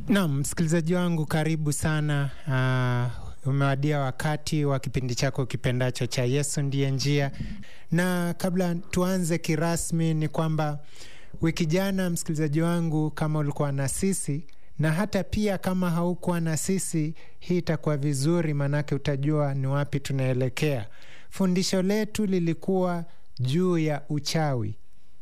Naam, msikilizaji wangu, karibu sana. Uh, umewadia wakati wa kipindi chako kipendacho cha Yesu ndiye njia, na kabla tuanze kirasmi, ni kwamba wiki jana, msikilizaji wangu, kama ulikuwa na sisi na hata pia kama haukuwa na sisi, hii itakuwa vizuri, maanake utajua ni wapi tunaelekea. Fundisho letu lilikuwa juu ya uchawi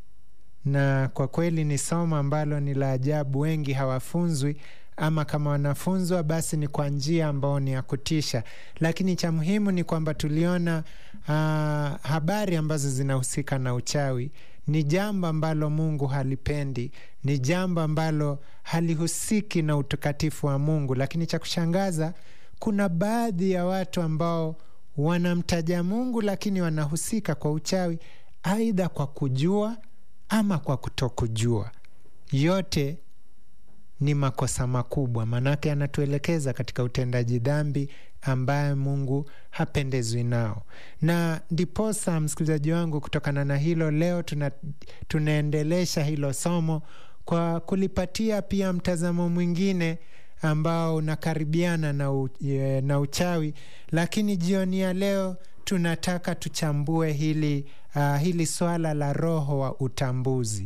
na kwa kweli ni somo ambalo ni la ajabu. Wengi hawafunzwi ama kama wanafunzwa basi ni kwa njia ambayo ni ya kutisha, lakini cha muhimu ni kwamba tuliona uh, habari ambazo zinahusika na uchawi ni jambo ambalo Mungu halipendi, ni jambo ambalo halihusiki na utakatifu wa Mungu. Lakini cha kushangaza, kuna baadhi ya watu ambao wanamtaja Mungu lakini wanahusika kwa uchawi, aidha kwa kujua ama kwa kutokujua. Yote ni makosa makubwa, maanake anatuelekeza katika utendaji dhambi ambaye Mungu hapendezwi nao. Na ndiposa, msikilizaji wangu, kutokana na hilo leo tuna, tunaendelesha hilo somo kwa kulipatia pia mtazamo mwingine ambao unakaribiana na, u, na uchawi, lakini jioni ya leo tunataka tuchambue hili, uh, hili swala la roho wa utambuzi.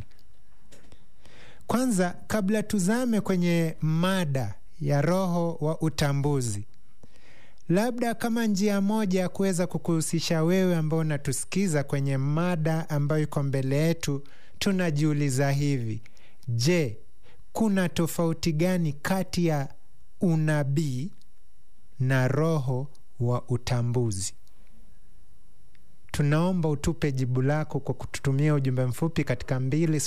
Kwanza, kabla tuzame kwenye mada ya roho wa utambuzi, labda kama njia moja ya kuweza kukuhusisha wewe ambao unatusikiza kwenye mada ambayo iko mbele yetu, tunajiuliza hivi: je, kuna tofauti gani kati ya unabii na roho wa utambuzi? Tunaomba utupe jibu lako kwa kututumia ujumbe mfupi katika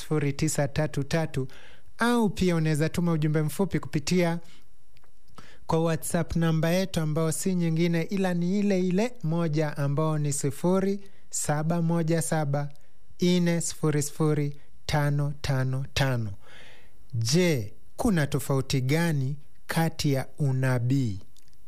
20933 au pia unaweza tuma ujumbe mfupi kupitia kwa WhatsApp namba yetu ambayo si nyingine ila ni ile ile moja ambao ni 0717400555. Je, kuna tofauti gani kati ya unabii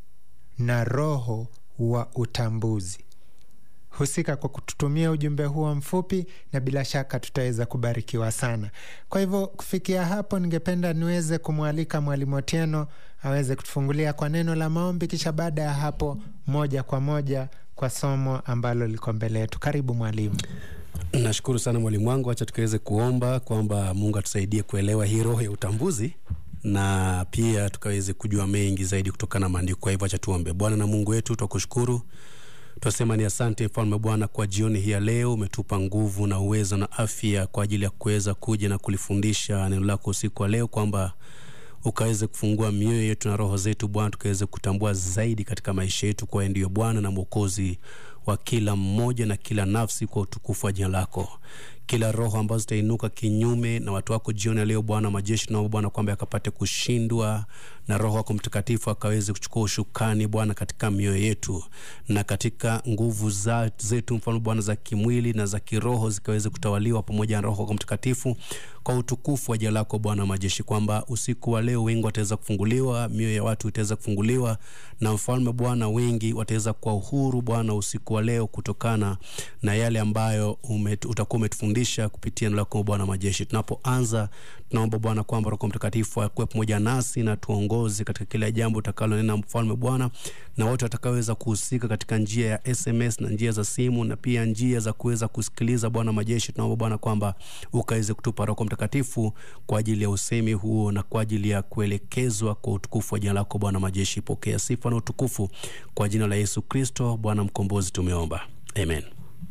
na roho wa utambuzi? Husika kwa kututumia ujumbe huo mfupi, na bila shaka tutaweza kubarikiwa sana. Kwa hivyo kufikia hapo, ningependa niweze kumwalika Mwalimu Otieno aweze kutufungulia kwa neno la maombi, kisha baada ya hapo moja kwa moja kwa somo ambalo liko mbele yetu. Karibu mwalimu. Nashukuru sana mwalimu wangu, acha tukaweze kuomba kwamba Mungu atusaidie kuelewa hii roho ya utambuzi na pia tukaweze kujua mengi zaidi kutokana na maandiko. Kwa hivyo acha tuombe. Bwana na Mungu wetu, twakushukuru Twasema ni asante mfalme Bwana kwa jioni hii ya leo, umetupa nguvu na uwezo na afya kwa ajili ya kuweza kuja na kulifundisha neno lako usiku wa leo, kwamba ukaweze kufungua mioyo yetu na roho zetu Bwana, tukaweze kutambua zaidi katika maisha yetu kwa ndiyo Bwana na Mwokozi wa kila mmoja na kila nafsi, kwa utukufu wa jina lako. Kila roho ambazo zitainuka kinyume na watu wako jioni ya leo Bwana majeshi, naomba Bwana kwamba akapate kushindwa na Roho wako Mtakatifu akaweze kuchukua ushukani Bwana katika mioyo yetu na katika nguvu za, zetu mfano Bwana za kimwili na za kiroho zikaweze kutawaliwa pamoja na Roho wako Mtakatifu kwa utukufu wa jina lako Bwana majeshi, kwamba usiku wa leo wengi wataweza kufunguliwa, mioyo ya watu itaweza kufunguliwa na mfalme Bwana, wengi wataweza kwa uhuru Bwana usiku wa leo kutokana na yale ambayo umet, utakuwa umetufundisha kupitia neno lako Bwana majeshi. Tunapoanza tunaomba Bwana kwamba Roho Mtakatifu akuwe pamoja nasi na tuongoze katika kila jambo utakalonena mfalme Bwana, na wote watakaoweza kuhusika katika njia ya SMS na njia za simu na pia njia za kuweza kusikiliza Bwana majeshi, tunaomba Bwana kwamba ukaweze kutupa Roho Mtakatifu kwa ajili ya usemi huo na kwa ajili ya kuelekezwa kwa utukufu wa jina lako Bwana majeshi. Pokea sifa na utukufu kwa jina la Yesu Kristo Bwana mkombozi tumeomba, amen.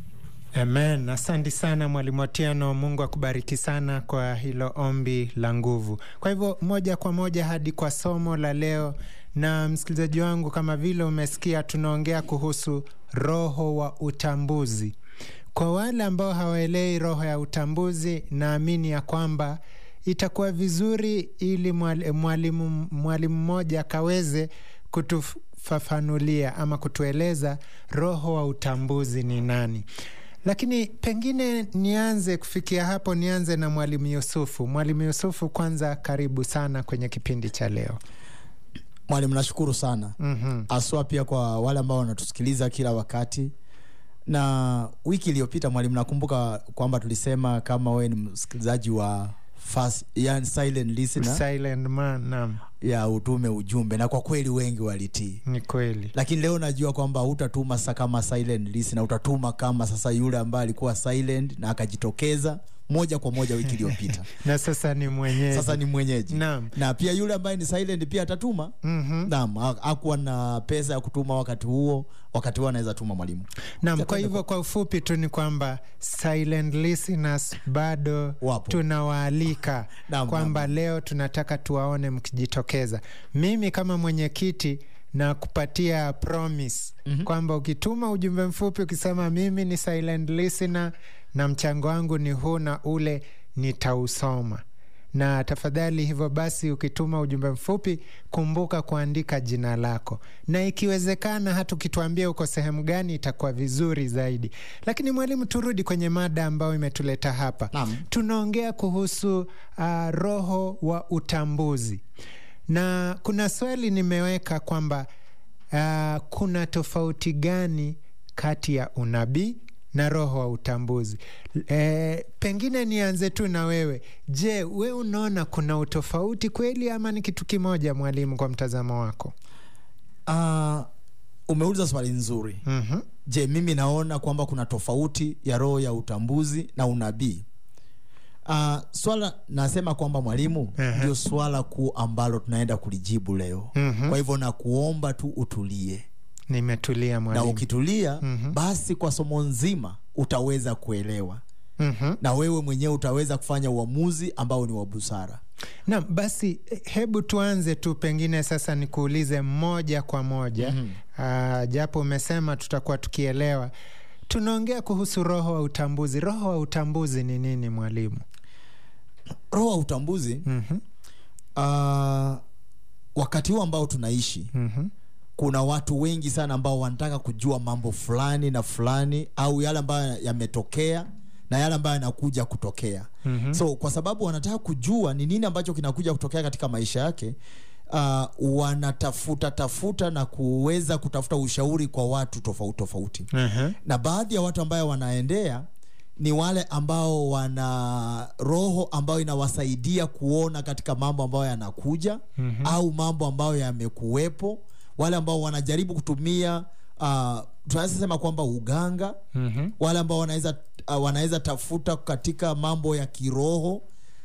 Amen. Asante sana Mwalimu Otieno, Mungu akubariki sana kwa hilo ombi la nguvu. Kwa hivyo moja kwa moja hadi kwa somo la leo. Na msikilizaji wangu, kama vile umesikia, tunaongea kuhusu roho wa utambuzi. Kwa wale ambao hawaelewi roho ya utambuzi, naamini ya kwamba itakuwa vizuri ili mwalimu mwalimu mmoja akaweze kutufafanulia ama kutueleza roho wa utambuzi ni nani. Lakini pengine nianze kufikia hapo, nianze na mwalimu Yusufu. Mwalimu Yusufu, kwanza karibu sana kwenye kipindi cha leo. Mwalimu, nashukuru sana Mhm. haswa pia kwa wale ambao wanatusikiliza kila wakati. Na wiki iliyopita mwalimu, nakumbuka kwamba tulisema kama wewe ni msikilizaji wa fast, yani silent listener silent man naam ya utume ujumbe na kwa kweli wengi walitii ni kweli lakini leo najua kwamba utatuma sasa kama silent listener utatuma kama sasa yule ambaye alikuwa silent na akajitokeza moja kwa moja wiki iliyopita na sasa ni mwenyeji sasa ni mwenyeji Naam. na pia yule ambaye ni silent pia atatuma Mhm. naam ha- hakuwa na pesa ya kutuma wakati huo wakati huo anaweza tuma mwalimu Naam, kwa hivyo kwa ufupi tu ni kwamba silent listeners bado Wapo. tunawaalika Naam, kwamba leo tunataka tuwaone mkijitokeza. Mimi kama mwenyekiti na kupatia promise mm-hmm. kwamba ukituma ujumbe mfupi ukisema mimi ni silent listener na mchango wangu ni huu na ule, nitausoma na tafadhali hivyo basi ukituma ujumbe mfupi kumbuka kuandika jina lako na ikiwezekana hata ukituambia uko sehemu gani itakuwa vizuri zaidi lakini mwalimu turudi kwenye mada ambayo imetuleta hapa Naam. tunaongea kuhusu uh, roho wa utambuzi na kuna swali nimeweka kwamba uh, kuna tofauti gani kati ya unabii na roho wa utambuzi e, pengine nianze tu na wewe je we unaona kuna utofauti kweli ama ni kitu kimoja mwalimu kwa mtazamo wako uh, umeuliza swali nzuri mm-hmm. je mimi naona kwamba kuna tofauti ya roho ya utambuzi na unabii uh, swala nasema kwamba mwalimu Ehe. ndio swala kuu ambalo tunaenda kulijibu leo Mhm. kwa hivyo nakuomba tu utulie nimetulia na mwalimu ukitulia Mhm. basi kwa somo nzima utaweza kuelewa mm-hmm. na wewe mwenyewe utaweza kufanya uamuzi ambao ni wa busara Naam, basi eh, hebu tuanze tu, pengine sasa nikuulize moja kwa moja mm-hmm. japo umesema tutakuwa tukielewa. Tunaongea kuhusu roho wa utambuzi. Roho wa utambuzi ni nini mwalimu? roho wa utambuzi mm-hmm. uh, wakati huu ambao tunaishi Mm-hmm. kuna watu wengi sana ambao wanataka kujua mambo fulani na fulani au yale ambayo yametokea na yale ambayo yanakuja kutokea Mhm. so kwa sababu wanataka kujua ni nini ambacho kinakuja kutokea katika maisha yake uh, wanatafuta tafuta na kuweza kutafuta ushauri kwa watu tofauti tofauti Uh-huh. na baadhi ya watu ambayo wanaendea ni wale ambao wana roho ambayo inawasaidia kuona katika mambo ambayo yanakuja mm-hmm. au mambo ambayo yamekuwepo wale ambao wanajaribu kutumia uh, tunaweza sema kwamba uganga Mm-hmm. wale ambao wanaweza uh, wanaweza tafuta katika mambo ya kiroho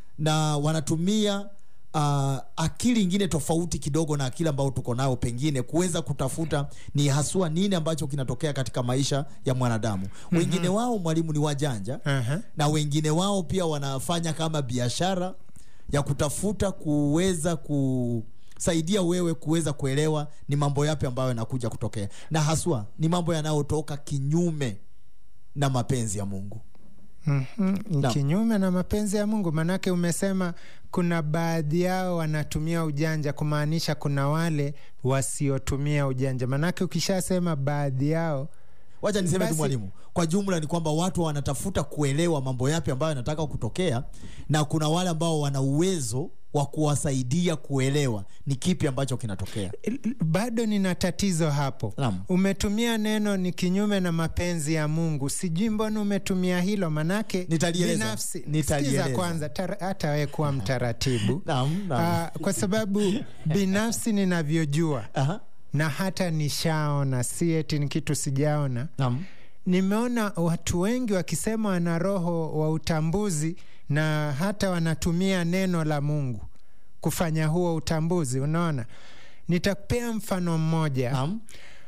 na wanatumia uh, akili ingine tofauti kidogo na akili ambayo tuko nayo pengine kuweza kutafuta ni haswa nini ambacho kinatokea katika maisha ya mwanadamu mm-hmm. wengine wao mwalimu ni wajanja Uh-huh. na wengine wao pia wanafanya kama biashara ya kutafuta kuweza kusaidia wewe kuweza kuelewa ni mambo yapi ambayo yanakuja kutokea na haswa ni mambo yanayotoka kinyume na mapenzi ya mungu Mm-hmm. Naam. kinyume na mapenzi ya mungu manake umesema kuna baadhi yao wanatumia ujanja kumaanisha kuna wale wasiotumia ujanja manake ukishasema baadhi yao wacha niseme tu Basi- mwalimu kwa jumla ni kwamba watu wanatafuta kuelewa mambo yapi ambayo yanataka kutokea na kuna wale ambao wana uwezo wa kuwasaidia kuelewa ni kipi ambacho kinatokea L- bado nina tatizo hapo Naam. umetumia neno ni kinyume na mapenzi ya mungu sijui mbona umetumia hilo manake Nitalieleza. binafsi Nitalieleza. sikiza kwanza tar- hata we kuwa mtaratibu Naam, naam. Ah, kwa sababu binafsi ninavyojua Aha. na hata nishaona si eti ni kitu sijaona Naam. nimeona watu wengi wakisema wana roho wa utambuzi na hata wanatumia neno la mungu kufanya huo utambuzi unaona nitakupea mfano mmoja Naam.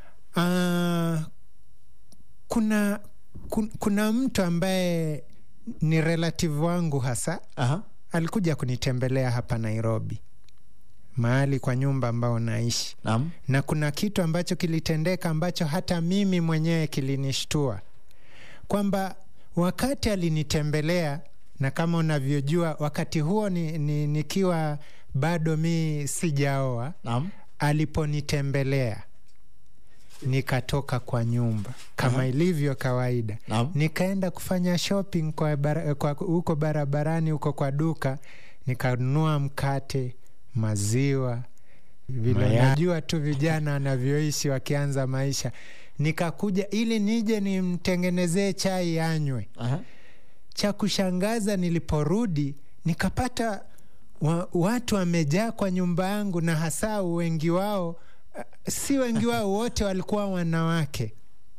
Ah, kuna kun, kuna mtu ambaye ni relative wangu hasa Aha. alikuja kunitembelea hapa nairobi mahali kwa nyumba ambao naishi Naam. na kuna kitu ambacho kilitendeka ambacho hata mimi mwenyewe kilinishtua kwamba wakati alinitembelea na kama unavyojua wakati huo ni, ni, nikiwa bado mi sijaoa Naam. aliponitembelea nikatoka kwa nyumba kama ilivyo kawaida Naam. nikaenda kufanya shopping kwa bara, kwa, huko barabarani huko kwa duka nikanunua mkate maziwa vile Mayai. najua tu vijana wanavyoishi wakianza maisha nikakuja ili nije nimtengenezee chai anywe Aha. cha kushangaza niliporudi nikapata wa, watu wamejaa kwa nyumba yangu na hasa wengi wao uh, si wengi wao wote walikuwa wanawake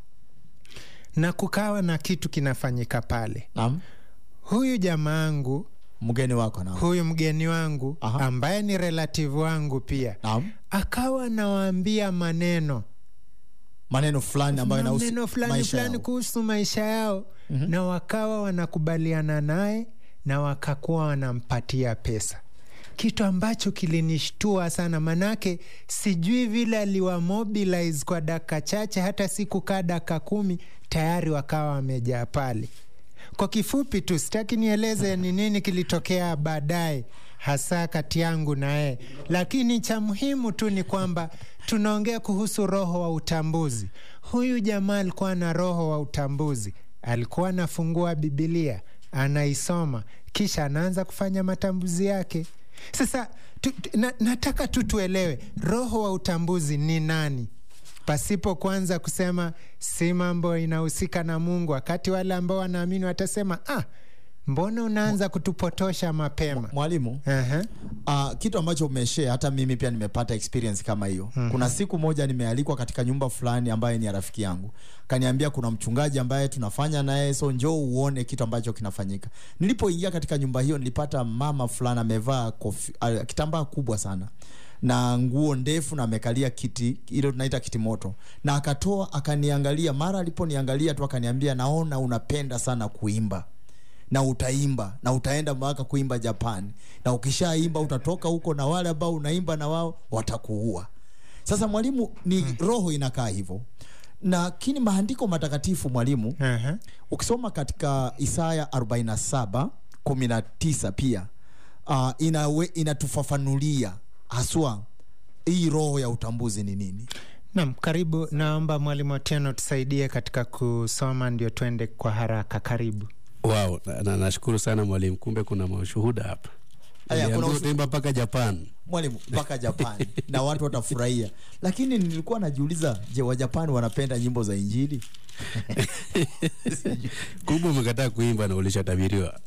na kukawa na kitu kinafanyika pale Naam. huyu jamaa yangu Mgeni wako naam. huyu mgeni wangu Aha. ambaye ni relative wangu pia Naam. akawa nawaambia maneno Maneno fulani ambayo maneno yanahusu fulani maisha fulani yao. kuhusu maisha yao mm-hmm. na wakawa wanakubaliana naye na wakakuwa wanampatia pesa kitu ambacho kilinishtua sana manake sijui vile aliwa mobilize kwa dakika chache hata si kukaa dakika kumi tayari wakawa wamejaa pale kwa kifupi tu sitaki nieleze ni nini kilitokea baadaye hasa kati yangu na yeye lakini cha muhimu tu ni kwamba tunaongea kuhusu roho wa utambuzi huyu jamaa alikuwa na roho wa utambuzi alikuwa anafungua bibilia anaisoma kisha anaanza kufanya matambuzi yake sasa tu, tu, na, nataka tu tuelewe roho wa utambuzi ni nani pasipo kwanza kusema si mambo inahusika na mungu wakati wale ambao wanaamini watasema ah, mbona unaanza kutupotosha mapema Mwalimu, uh-huh. Uh, kitu ambacho umeshare hata mimi pia nimepata experience kama hiyo. mm-hmm. Kuna siku moja nimealikwa katika nyumba fulani ambaye ni ya rafiki yangu, kaniambia kuna mchungaji ambaye tunafanya naye, so njoo uone kitu ambacho kinafanyika. Nilipoingia katika nyumba hiyo, nilipata mama fulani amevaa kofi, uh, kitambaa kubwa sana na nguo ndefu na amekalia kiti ile tunaita kiti moto, na akatoa akaniangalia. Mara aliponiangalia tu akaniambia, naona unapenda sana kuimba na utaimba na utaenda mpaka kuimba Japan, na ukishaimba utatoka huko na wale ambao unaimba na wao watakuua. Sasa mwalimu, ni hmm. roho inakaa hivyo, lakini maandiko matakatifu mwalimu, Uh-huh. ukisoma katika Isaya 47 19 pia uh, inawe, inatufafanulia haswa hii roho ya utambuzi ni nini. Nam, karibu. Naomba mwalimu Otieno tusaidie katika kusoma, ndio twende kwa haraka. Karibu. Wow, na- na- nashukuru sana mwalimu, kumbe kuna mashuhuda hapa. Aya, kuna Niliambiwa ushu- utaimba mpaka Japan. mwalimu mpaka Japan na watu watafurahia, lakini nilikuwa najiuliza, je, Wajapani wanapenda nyimbo za Injili? Kumbe umekataa kuimba na ulishatabiriwa.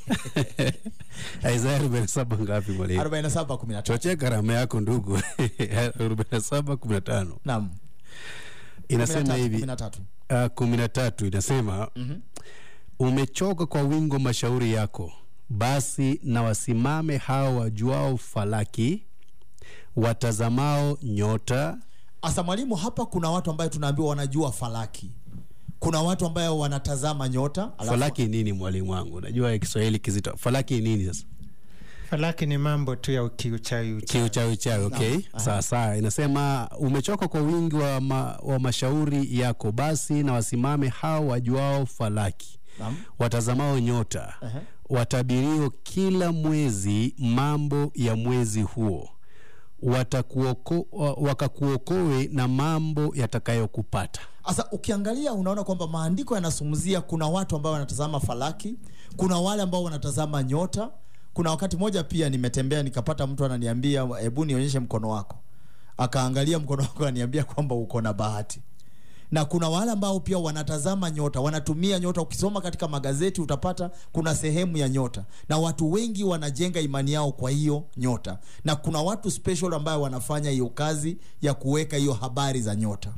Isaya arobaini na saba ngapi mwalimu? 47 15 Chochea karama yako ndugu. arobaini na saba kumi na tano naam, inasema 13, hivi 13. uh, kumi na tatu inasema mm-hmm. umechoka kwa wingo mashauri yako basi na wasimame hao wajuao falaki watazamao nyota Asa mwalimu, hapa kuna watu ambayo tunaambiwa wanajua falaki, kuna watu ambayo wanatazama nyota alafu- falaki nini mwalimu wangu najua kiswahili kizito falaki nini sasa Falaki ni mambo tu ya ukiuchawi uchawi. kiuchawi chawi okay sawa sawa inasema umechoka kwa wingi wa, ma, wa mashauri yako basi na wasimame hao wajuao falaki Naam. watazamao nyota Aha. watabirio kila mwezi mambo ya mwezi huo watakuoko, wa- wakakuokoe na mambo yatakayokupata Sasa ukiangalia unaona kwamba maandiko yanazungumzia kuna watu ambao wanatazama falaki, kuna wale ambao wanatazama nyota. Kuna wakati moja pia nimetembea nikapata mtu ananiambia, hebu nionyeshe mkono wako, akaangalia mkono wako ananiambia kwamba uko na bahati. Na kuna wale ambao pia wanatazama nyota, wanatumia nyota. Ukisoma katika magazeti utapata kuna sehemu ya nyota, na watu wengi wanajenga imani yao kwa hiyo nyota, na kuna watu special ambayo wanafanya hiyo kazi ya kuweka hiyo habari za nyota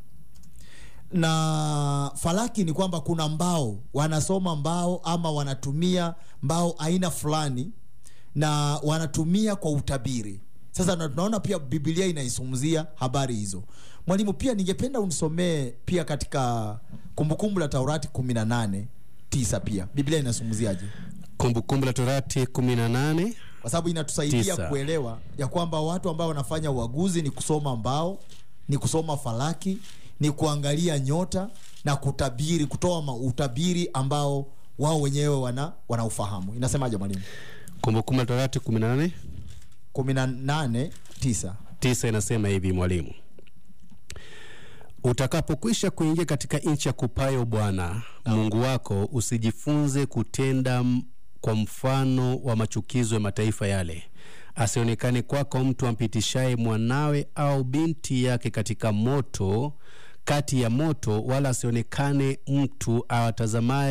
na falaki ni kwamba kuna mbao wanasoma mbao ama wanatumia mbao aina fulani na wanatumia kwa utabiri sasa na tunaona pia biblia inaisumzia habari hizo mwalimu pia ningependa unisomee pia katika kumbukumbu la taurati 18 tisa pia biblia inasumuziaje kumbukumbu la torati 18 kwa sababu inatusaidia Tisa. kuelewa ya kwamba watu ambao wanafanya uaguzi ni kusoma mbao ni kusoma falaki ni kuangalia nyota na kutabiri kutoa ma- utabiri ambao wao wenyewe wana wanaufahamu inasemaje mwalimu kumbukumbu la torati 18 18 9 tisa inasema hivi mwalimu utakapokwisha kuingia katika nchi ya kupayo bwana mungu wako usijifunze kutenda m- kwa mfano wa machukizo ya mataifa yale asionekane kwako mtu ampitishaye mwanawe au binti yake katika moto kati ya moto wala asionekane mtu awatazamaye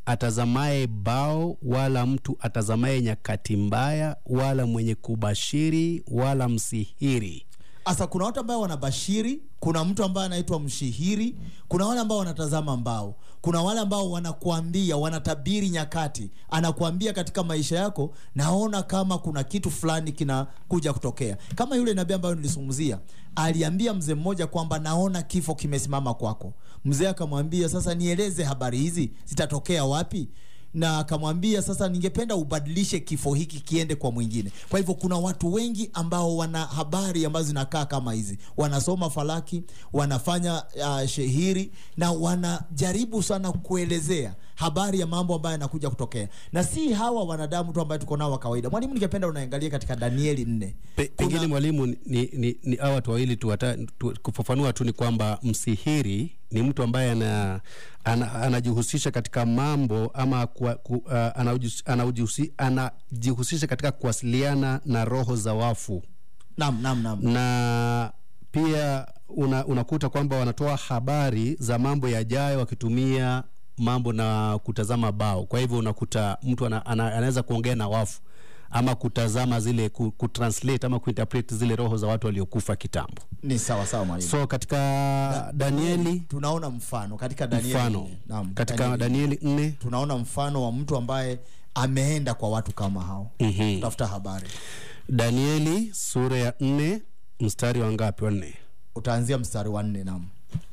atazamaye bao wala mtu atazamaye nyakati mbaya wala mwenye kubashiri wala msihiri Sasa kuna watu ambao wanabashiri, kuna mtu ambaye anaitwa mshihiri, kuna wale ambao wanatazama mbao, kuna wale ambao wanakuambia, wanatabiri nyakati, anakuambia katika maisha yako, naona kama kuna kitu fulani kinakuja kutokea, kama yule nabii ambayo nilisungumzia aliambia mzee mmoja kwamba naona kifo kimesimama kwako. Mzee akamwambia sasa, nieleze habari hizi zitatokea wapi? na akamwambia sasa, ningependa ubadilishe kifo hiki kiende kwa mwingine. Kwa hivyo kuna watu wengi ambao wana habari ambazo zinakaa kama hizi, wanasoma falaki, wanafanya uh, shehiri na wanajaribu sana kuelezea habari ya mambo ambayo yanakuja kutokea, na si hawa wanadamu tu ambayo tuko nao wa kawaida. Mwalimu, ningependa unaangalia katika Danieli nne Pe, pengine mwalimu ni, ni, ni hawa watu wawili tu, wata, tu kufafanua tu ni kwamba msihiri ni mtu ambaye ana, ana, anajihusisha katika mambo ama kwa, ku, uh, anajihus- anajihusi- anajihusisha katika kuwasiliana na roho za wafu Naam, naam, naam. na pia una, unakuta kwamba wanatoa habari za mambo yajayo wakitumia mambo na kutazama bao. Kwa hivyo unakuta mtu ana, ana, anaweza kuongea na wafu ama kutazama zile ku, kutranslate ama kuinterpret zile roho za watu waliokufa kitambo. Ni sawa sawa mwalimu. So katika Danieli tunaona mfano katika Danieli mfano nne. Naam, katika Danieli nne tunaona mfano wa mtu ambaye ameenda kwa watu kama hao Mhm. tafuta habari Danieli sura ya nne mstari wa ngapi? Wa nne. utaanzia mstari wa nne nam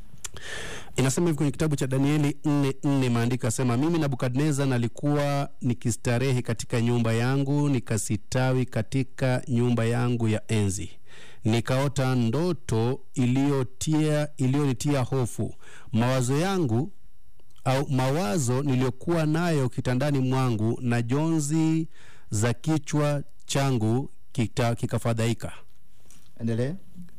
inasema hivi kwenye kitabu cha danieli nne nne maandiko yasema mimi nabukadneza nalikuwa nikistarehe katika nyumba yangu nikasitawi katika nyumba yangu ya enzi nikaota ndoto iliyotia iliyonitia hofu mawazo yangu au mawazo niliyokuwa nayo kitandani mwangu na jonzi za kichwa changu kita- kikafadhaika endelee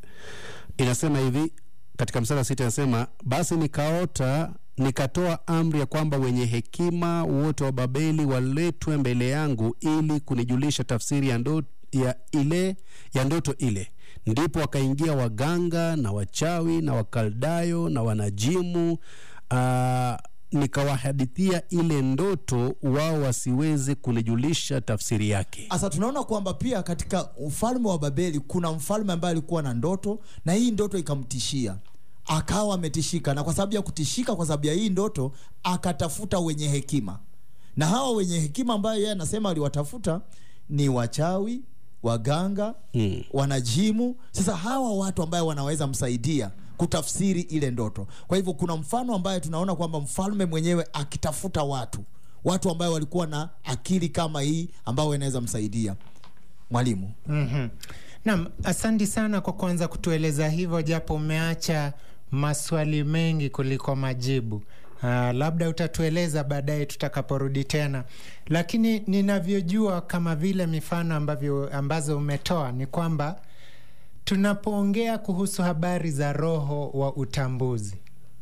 inasema hivi katika mstari wa sita inasema basi nikaota nikatoa amri ya kwamba wenye hekima wote wa babeli waletwe mbele yangu ili kunijulisha tafsiri ya, ndo, ya ile ya ndoto ile ndipo wakaingia waganga na wachawi na wakaldayo na wanajimu uh, nikawahadithia ile ndoto wao wasiweze kunijulisha tafsiri yake sasa tunaona kwamba pia katika ufalme wa babeli kuna mfalme ambaye alikuwa na ndoto na hii ndoto ikamtishia akawa ametishika na kwa sababu ya kutishika kwa sababu ya hii ndoto akatafuta wenye hekima na hawa wenye hekima ambayo yeye anasema aliwatafuta ni wachawi waganga Mm. wanajimu sasa hawa watu ambayo wanaweza msaidia kutafsiri ile ndoto kwa hivyo kuna mfano ambaye tunaona kwamba mfalme mwenyewe akitafuta watu watu ambayo walikuwa na akili kama hii ambao inaweza msaidia mwalimu mm-hmm. Naam, asante sana kwa kwanza kutueleza hivyo, japo umeacha maswali mengi kuliko majibu. Uh, labda utatueleza baadaye tutakaporudi tena, lakini ninavyojua kama vile mifano ambavyo ambazo umetoa ni kwamba tunapoongea kuhusu habari za roho wa utambuzi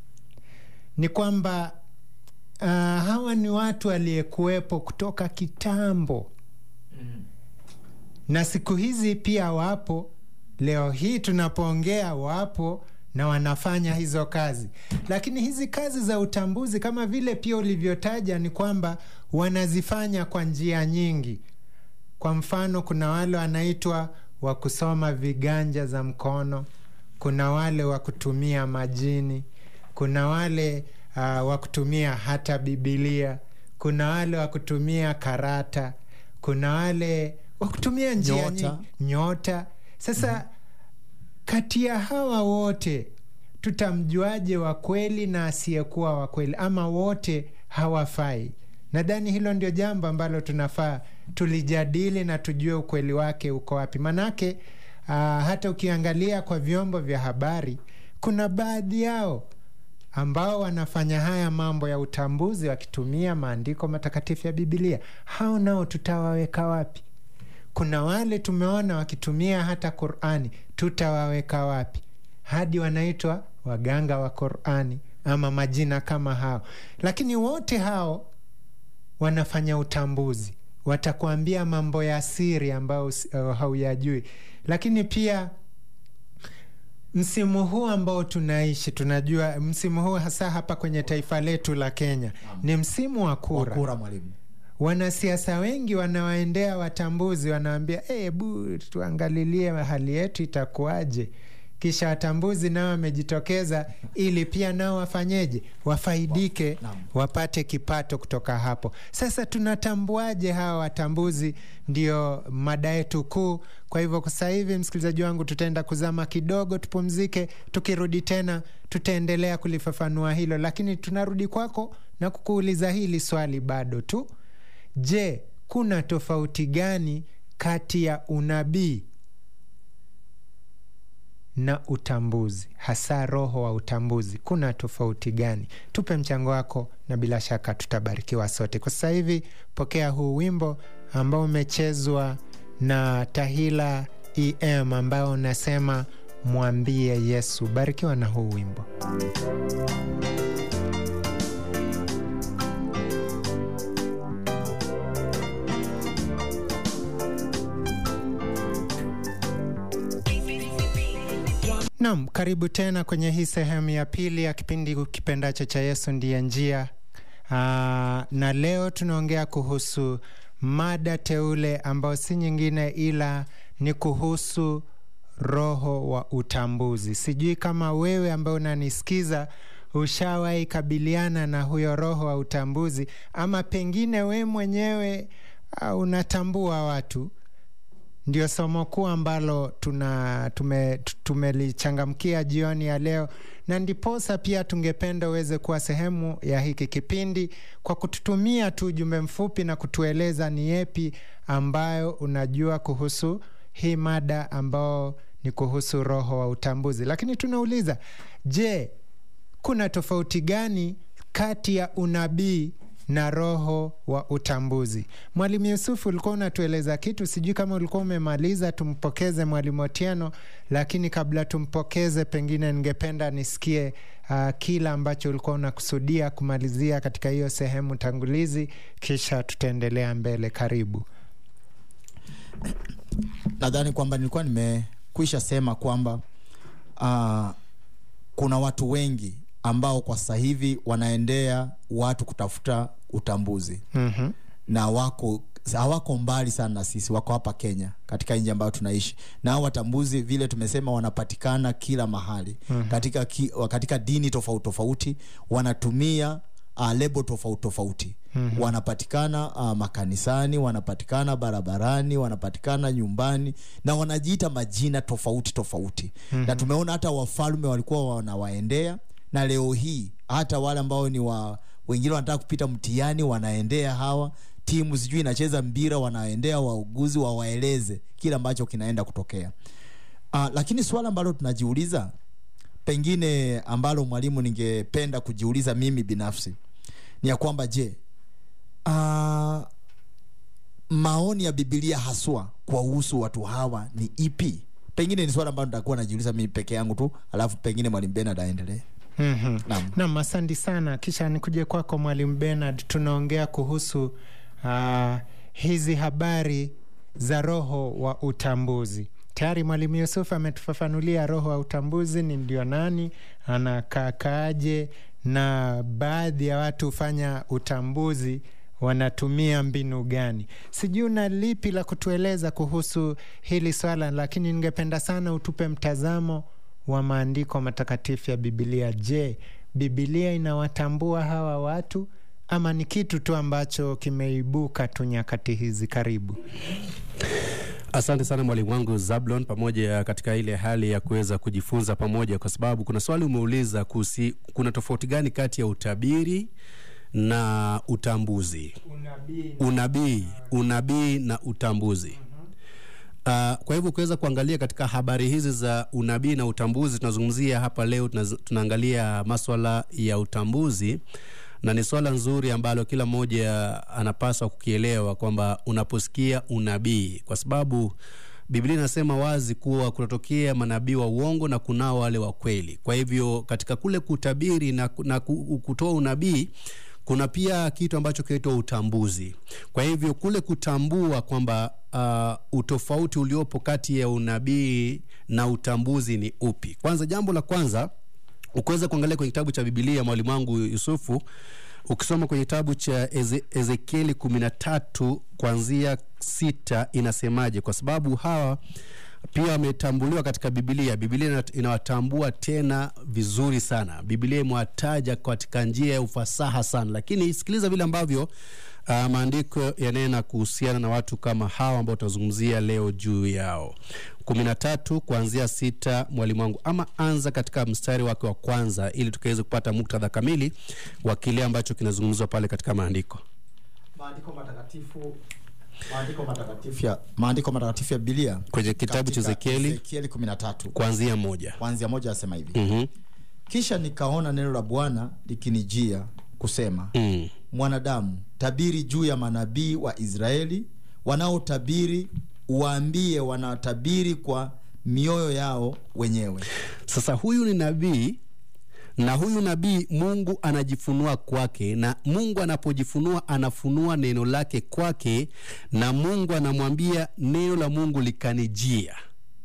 ni kwamba uh, hawa ni watu waliyekuwepo kutoka kitambo na siku hizi pia wapo leo hii tunapoongea wapo na wanafanya hizo kazi lakini hizi kazi za utambuzi kama vile pia ulivyotaja ni kwamba wanazifanya kwa njia nyingi kwa mfano kuna wale wanaitwa wa kusoma viganja za mkono kuna wale wa kutumia majini kuna wale uh, wa kutumia hata bibilia kuna wale wa kutumia karata kuna wale wa kutumia njia Nyota. nyingi nyota sasa mm-hmm. kati ya hawa wote tutamjuaje wa kweli na asiyekuwa wa kweli ama wote hawafai nadhani hilo ndio jambo ambalo tunafaa tulijadili na tujue ukweli wake uko wapi manake uh, hata ukiangalia kwa vyombo vya habari kuna baadhi yao ambao wanafanya haya mambo ya utambuzi wakitumia maandiko matakatifu ya bibilia hao nao tutawaweka wapi kuna wale tumeona wakitumia hata qurani tutawaweka wapi hadi wanaitwa waganga wa qurani ama majina kama hao lakini wote hao wanafanya utambuzi watakuambia mambo ya siri ambayo uh, hauyajui lakini pia msimu huu ambao tunaishi tunajua msimu huu hasa hapa kwenye taifa letu la kenya ni msimu wa kura kura mwalimu wanasiasa wengi wanawaendea watambuzi wanawambia hebu tuangalilie hali yetu itakuwaje kisha watambuzi nao wamejitokeza ili pia nao wafanyeje wafaidike Naam. wapate kipato kutoka hapo sasa tunatambuaje hawa watambuzi ndio mada yetu kuu kwa hivyo kwa sasa hivi msikilizaji wangu tutaenda kuzama kidogo tupumzike tukirudi tena tutaendelea kulifafanua hilo lakini tunarudi kwako na kukuuliza hili swali bado tu je kuna tofauti gani kati ya unabii na utambuzi hasa roho wa utambuzi kuna tofauti gani tupe mchango wako na bila shaka tutabarikiwa sote kwa sasa hivi pokea huu wimbo ambao umechezwa na tahila em ambao unasema mwambie yesu barikiwa na huu wimbo Naam, karibu tena kwenye hii sehemu ya pili ya kipindi kipendacho cha Yesu ndiye njia. Aa, na leo tunaongea kuhusu mada teule ambayo si nyingine ila ni kuhusu roho wa utambuzi. Sijui kama wewe ambaye unanisikiza ushawahi kabiliana na huyo roho wa utambuzi, ama pengine we mwenyewe uh, unatambua watu ndio somo kuu ambalo tuna tume, tumelichangamkia jioni ya leo na ndiposa pia tungependa uweze kuwa sehemu ya hiki kipindi kwa kututumia tu ujumbe mfupi na kutueleza ni yepi ambayo unajua kuhusu hii mada ambao ni kuhusu roho wa utambuzi lakini tunauliza je kuna tofauti gani kati ya unabii na roho wa utambuzi mwalimu yusufu ulikuwa unatueleza kitu sijui kama ulikuwa umemaliza tumpokeze mwalimu otieno lakini kabla tumpokeze pengine ningependa nisikie uh, kila ambacho ulikuwa unakusudia kumalizia katika hiyo sehemu tangulizi kisha tutaendelea mbele karibu nadhani kwamba nilikuwa nimekwisha sema kwamba uh, kuna watu wengi ambao kwa sasa hivi wanaendea watu kutafuta utambuzi mm-hmm. na wako hawako mbali sana na sisi wako hapa kenya katika nchi ambayo tunaishi na hao watambuzi vile tumesema wanapatikana kila mahali mm-hmm. katika, ki, katika dini tofauti tofauti wanatumia uh, lebo tofauti tofauti mm-hmm. wanapatikana uh, makanisani wanapatikana barabarani wanapatikana nyumbani na wanajiita majina tofauti tofauti mm-hmm. na tumeona hata wafalme walikuwa wanawaendea na leo hii hata wale ambao ni wa wengine wanataka kupita mtihani wanaendea hawa timu sijui inacheza mpira wanaendea wauguzi wawaeleze kile ambacho kinaenda kutokea uh, lakini swala ambalo tunajiuliza pengine ambalo mwalimu ningependa kujiuliza mimi binafsi ni ya kwamba je uh, maoni ya bibilia haswa kwa uhusu watu hawa ni ipi pengine ni swala ambalo nitakuwa najiuliza mimi peke yangu tu alafu pengine mwalimu benard aendelee mm-hmm. Naam. nam asante sana kisha nikuje kwako mwalimu benard tunaongea kuhusu uh, hizi habari za roho wa utambuzi tayari mwalimu yusuf ametufafanulia roho wa utambuzi ni ndio nani anakaakaaje na baadhi ya watu hufanya utambuzi wanatumia mbinu gani sijui una lipi la kutueleza kuhusu hili swala lakini ningependa sana utupe mtazamo wa maandiko matakatifu ya bibilia je bibilia inawatambua hawa watu ama ni kitu tu ambacho kimeibuka tu nyakati hizi karibu asante sana mwalimu wangu zablon pamoja katika ile hali ya kuweza kujifunza pamoja kwa sababu kuna swali umeuliza kuhusi kuna tofauti gani kati ya utabiri na utambuzi unabii unabii na utambuzi Uh, kwa hivyo ukiweza kuangalia katika habari hizi za unabii na utambuzi tunazungumzia hapa leo tunaz, tunaangalia maswala ya utambuzi na ni swala nzuri ambalo kila mmoja anapaswa kukielewa kwamba unaposikia unabii kwa sababu biblia inasema wazi kuwa kunatokea manabii wa uongo na kunao wale wa kweli kwa hivyo katika kule kutabiri na, na kutoa unabii kuna pia kitu ambacho kinaitwa utambuzi. Kwa hivyo kule kutambua kwamba uh, utofauti uliopo kati ya unabii na utambuzi ni upi. Kwanza, jambo la kwanza ukiweza kuangalia kwenye kitabu cha Bibilia, mwalimu wangu Yusufu, ukisoma kwenye kitabu cha Eze, Ezekieli kumi na tatu kuanzia sita inasemaje? Kwa sababu hawa pia wametambuliwa katika Bibilia. Bibilia inawatambua tena vizuri sana. Bibilia imewataja katika njia ya ufasaha sana, lakini sikiliza vile ambavyo uh, maandiko yanena kuhusiana na watu kama hawa ambao tutazungumzia leo juu yao. kumi na tatu kuanzia sita, mwalimu wangu, ama anza katika mstari wake wa kwanza ili tukaweze kupata muktadha kamili wa kile ambacho kinazungumzwa pale katika maandiko. Maandiko matakatifu maandiko matakatifu ya maandiko matakatifu ya Biblia Kwenye kitabu cha katika Ezekieli Ezekieli 13 kuanzia moja. kuanzia moja asema hivi Mhm. kisha nikaona neno la Bwana likinijia kusema Mm. mwanadamu tabiri juu ya manabii wa Israeli wanaotabiri uwaambie wanatabiri kwa mioyo yao wenyewe Sasa huyu ni nabii na huyu nabii Mungu anajifunua kwake, na Mungu anapojifunua anafunua neno lake kwake, na Mungu anamwambia neno la Mungu likanijia.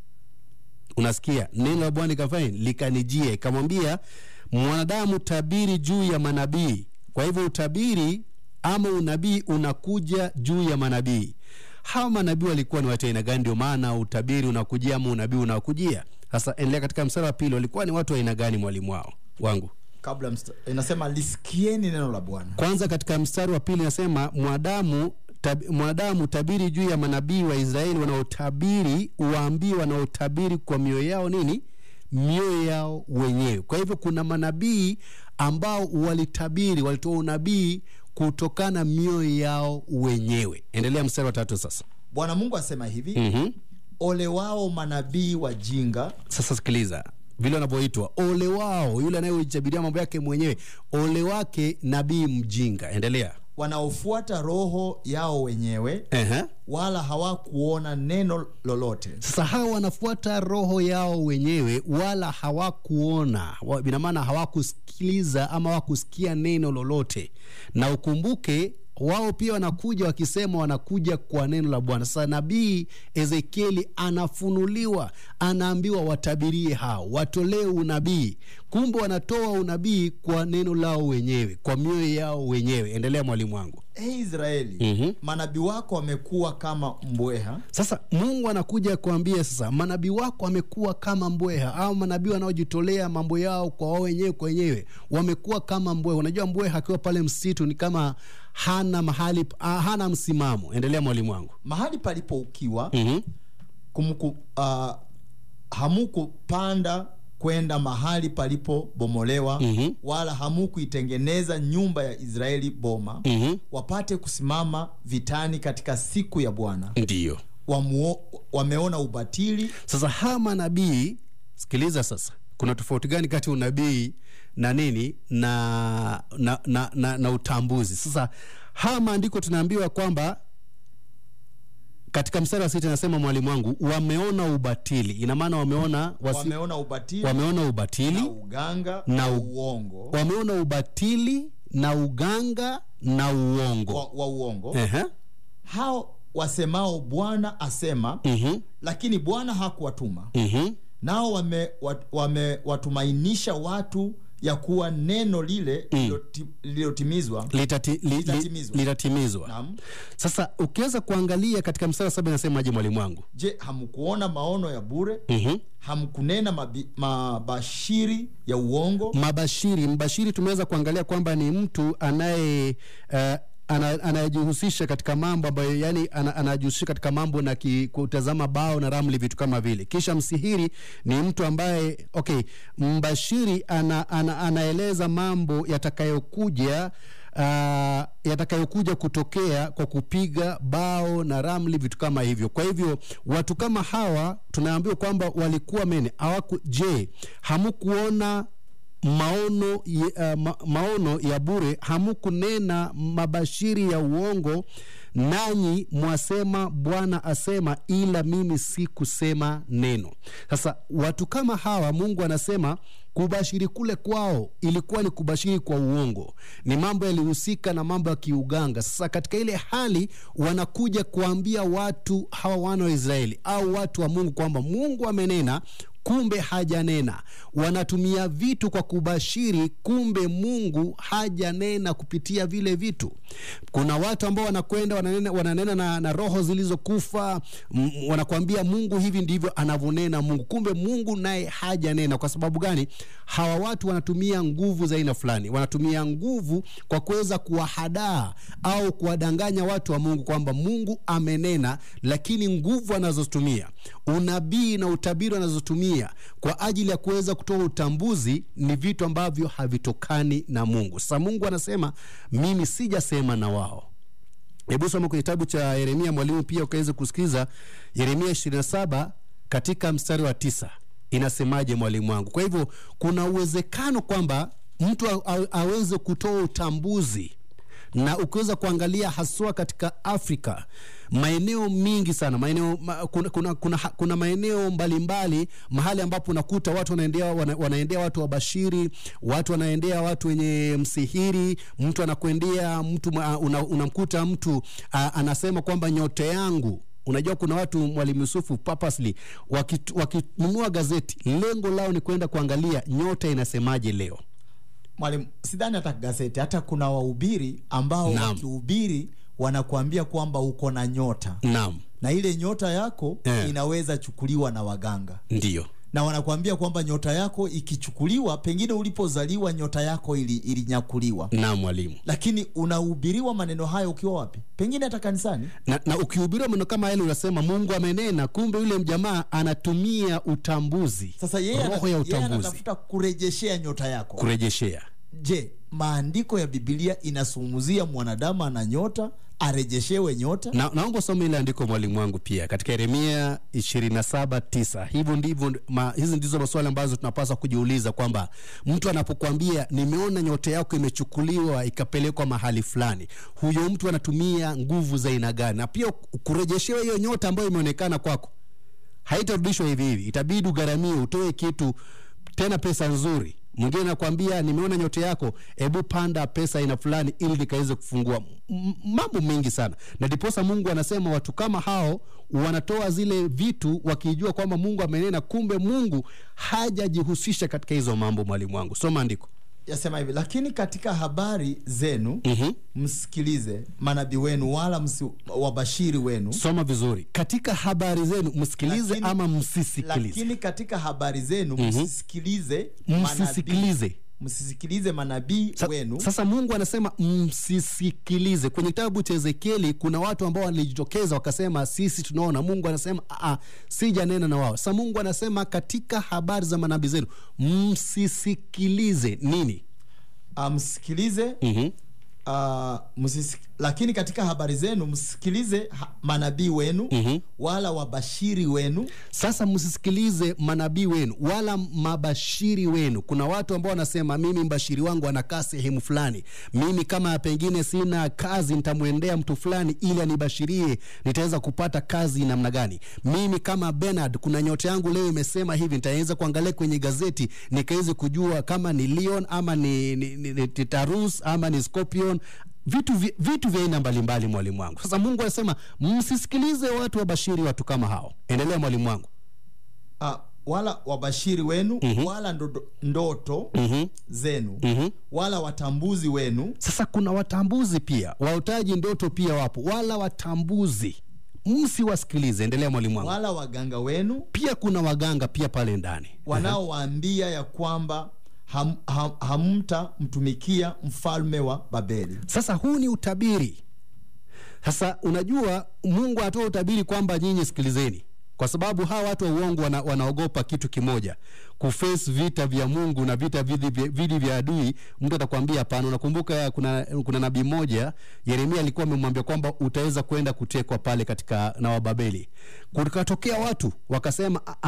Unasikia, neno la Bwana likafanya likanijia, ikamwambia mwanadamu, tabiri juu ya manabii. Kwa hivyo utabiri ama unabii unakuja juu ya manabii. Hawa manabii walikuwa ni watu aina gani? Ndio maana utabiri unakujia ama unabii unakujia. Sasa endelea katika mstari wa pili, walikuwa ni watu wa aina gani, mwalimu wao wangu? kabla msta, inasema lisikieni neno la Bwana Kwanza katika mstari wa pili nasema mwanadamu tab, mwanadamu tabiri juu ya manabii wa Israeli wanaotabiri, uwaambie wanaotabiri kwa mioyo yao nini? Mioyo yao wenyewe. Kwa hivyo kuna manabii ambao walitabiri, walitoa unabii kutokana mioyo yao wenyewe. Endelea mstari wa tatu sasa. Bwana Mungu asema hivi Mhm. ole wao manabii wajinga Sasa sikiliza vile wanavyoitwa, ole wao yule anayejabiria mambo yake mwenyewe, ole wake nabii mjinga. Endelea. wanaofuata roho yao wenyewe Ehe. wala hawakuona neno lolote Sasa hawa wanafuata roho yao wenyewe, wala hawakuona, wa- ina maana hawakusikiliza ama hawakusikia neno lolote. Na ukumbuke wao pia wanakuja wakisema wanakuja kwa neno la Bwana. Sasa nabii Ezekieli anafunuliwa, anaambiwa watabirie hao, watolee unabii. Kumbe wanatoa unabii kwa neno lao wenyewe, kwa mioyo yao wenyewe. Endelea mwalimu wangu. e Israeli Mhm. manabii wako wamekuwa kama mbweha Sasa Mungu anakuja kuambia sasa, manabii wako wamekuwa kama mbweha, au manabii wanaojitolea mambo yao kwa wao wenyewe kwa wenyewe wamekuwa kama mbweha. Unajua mbweha akiwa pale msitu ni kama hana mahali, ah, hana msimamo. Endelea mwalimu wangu. mahali palipo ukiwa Mhm. kumku, uh, hamukupanda kwenda mahali palipobomolewa Mhm. wala hamukuitengeneza nyumba ya Israeli boma Mhm. wapate kusimama vitani katika siku ya Bwana Ndiyo. Wamuo, wameona ubatili Sasa hawa manabii, sikiliza sasa, kuna tofauti gani kati ya unabii na nini na, na, na, na, na utambuzi? Sasa haya maandiko tunaambiwa kwamba katika mstari wa sita inasema mwalimu wangu, wameona ubatili. Ina maana wameona wasi, wameona ubatili wameona na ubatili, uganga na na u- uongo wameona ubatili na uganga na uongo. wa, wa uongo Ehe. hao wasemao Bwana asema Mhm. lakini Bwana hakuwatuma Mhm. nao wame, wat, wame watumainisha watu ya kuwa neno lile lililoti- lililotimizwa Litati, li, li, Litatimizwa. litatimizwa. Naam. Sasa ukiweza kuangalia katika mstari wa saba inasemaje mwalimu wangu? je hamkuona maono ya bure Mhm. hamkunena mabi, mabashiri ya uongo Mabashiri, mbashiri tumeweza kuangalia kwamba ni mtu anaye uh, ana- anayejihusisha katika mambo ambayo yani ana- anajihusisha katika mambo na ki, kutazama bao na ramli vitu kama vile. Kisha msihiri ni mtu ambaye okay, mbashiri ana, ana, anaeleza mambo yatakayokuja uh, yatakayokuja kutokea kwa kupiga bao na ramli vitu kama hivyo. Kwa hivyo watu kama hawa tunaambiwa kwamba walikuwa mene hawaku, je, hamukuona maono ya, uh, ma, maono ya bure hamukunena mabashiri ya uongo nanyi mwasema Bwana asema, ila mimi sikusema neno. Sasa watu kama hawa, Mungu anasema kubashiri kule kwao ilikuwa ni kubashiri kwa uongo, ni mambo yalihusika na mambo ya kiuganga. Sasa katika ile hali wanakuja kuambia watu hawa wana wa Israeli au watu wa Mungu kwamba Mungu amenena kumbe hajanena. Wanatumia vitu kwa kubashiri, kumbe Mungu hajanena kupitia vile vitu. Kuna watu ambao wanakwenda wananena, wananena na, na roho zilizokufa, wanakuambia Mungu hivi ndivyo anavyonena Mungu, kumbe Mungu naye hajanena. Kwa sababu gani? Hawa watu wanatumia nguvu za aina fulani, wanatumia nguvu kwa kuweza kuwahadaa au kuwadanganya watu wa Mungu kwamba Mungu amenena, lakini nguvu anazotumia, unabii na utabiri anazotumia kwa ajili ya kuweza kutoa utambuzi ni vitu ambavyo havitokani na Mungu. Sasa Mungu anasema mimi sijasema na wao. Hebu soma kwenye kitabu cha Yeremia, mwalimu, pia ukaweze kusikiza Yeremia 27 katika mstari wa tisa inasemaje, mwalimu wangu? Kwa hivyo kuna uwezekano kwamba mtu aweze kutoa utambuzi na ukiweza kuangalia haswa katika Afrika maeneo mingi sana maeneo ma, kuna, kuna, kuna, kuna maeneo mbalimbali mahali ambapo unakuta watu wanaendea, wana, wanaendea watu wabashiri, watu wanaendea watu wenye msihiri. Mtu anakuendea mtu unamkuta una mtu a, anasema kwamba nyota yangu Unajua, kuna watu Mwalimu Yusufu purposely wakinunua waki, gazeti, lengo lao ni kwenda kuangalia nyota inasemaje leo. Mwalimu, sidhani hata gazeti, hata kuna wahubiri ambao wakihubiri wanakuambia kwamba uko na nyota Naam. na ile nyota yako Eh. inaweza chukuliwa na waganga Ndiyo. na wanakuambia kwamba nyota yako ikichukuliwa, pengine ulipozaliwa nyota yako ili, ilinyakuliwa, Naam mwalimu. lakini unahubiriwa maneno hayo ukiwa wapi? Pengine hata kanisani. na, na ukihubiriwa maneno kama yale unasema Mungu amenena, kumbe yule mjamaa anatumia utambuzi, Sasa yeye ana- roho ya yeye utambuzi anatafuta kurejeshea nyota yako. kurejeshea. Je, maandiko ya Biblia inasumuzia mwanadamu ana nyota arejeshewe nyota? Na, naomba usome ile andiko mwalimu wangu pia katika Yeremia 27:9. Hivyo ndivyo ma, hizi ndizo maswali ambazo tunapaswa kujiuliza kwamba mtu anapokuambia nimeona nyota yako imechukuliwa ikapelekwa mahali fulani, huyo mtu anatumia nguvu za aina gani? Na pia kurejeshewa hiyo nyota ambayo imeonekana kwako haitarudishwa hivi hivi, itabidi ugharamie, utoe kitu tena, pesa nzuri. Mwingine anakwambia nimeona nyota yako, hebu panda pesa aina fulani ili nikaweze kufungua. M- mambo mengi sana, na ndiposa Mungu anasema watu kama hao wanatoa zile vitu wakijua kwamba Mungu amenena, kumbe Mungu hajajihusisha katika hizo mambo. Mwalimu wangu, soma andiko. Yasema hivi, lakini katika habari zenu Mhm. msikilize manabii wenu, wala msi, wabashiri wenu, Soma vizuri. Katika habari zenu msikilize Lakini- ama msisikilize? lakini katika habari zenu msisikilize manabii, Msisikilize. msisikilize manabii Sa, wenu Sasa Mungu anasema msisikilize. Kwenye kitabu cha Ezekieli kuna watu ambao walijitokeza wakasema sisi tunaona. Mungu anasema "Aa, sijanena na wao. Sasa Mungu anasema katika habari za manabii zenu msisikilize nini? Ah, msikilize Mhm. ah, msisik- lakini katika habari zenu msikilize ha- manabii wenu Mhm. wala wabashiri wenu Sasa msisikilize manabii wenu wala mabashiri wenu. Kuna watu ambao wanasema mimi mbashiri wangu anakaa sehemu fulani, mimi kama pengine sina kazi nitamwendea mtu fulani ili anibashirie nitaweza kupata kazi namna gani. Mimi kama Bernard, kuna nyota yangu leo imesema hivi, nitaweza kuangalia kwenye gazeti nikaweze kujua kama ni Leon ama ni, ni, ni, ni Tarus ama ni Scorpion vitu, vi- vitu vya aina mbalimbali, mwalimu wangu. Sasa Mungu anasema msisikilize watu wabashiri watu kama hao. Endelea mwalimu wangu. ah, wala wabashiri wenu wala ndoto, ndoto zenu wala watambuzi wenu Sasa kuna watambuzi pia, waotaji ndoto pia wapo, wala watambuzi msiwasikilize. Endelea mwalimu wangu. wala waganga wenu Pia kuna waganga pia pale ndani wanaowaambia ya kwamba ham, ham, hamtamtumikia mfalme wa Babeli. Sasa huu ni utabiri. Sasa unajua, Mungu anatoa utabiri kwamba nyinyi sikilizeni, kwa sababu hawa watu wa uongo wana, wanaogopa kitu kimoja, kuface vita vya Mungu na vita vidi vya, vidi vya adui. Mtu atakwambia hapana. Unakumbuka kuna, kuna nabii mmoja Yeremia alikuwa amemwambia kwamba utaweza kwenda kutekwa pale katika na Wababeli. Kukatokea watu wakasema "Ah, ah,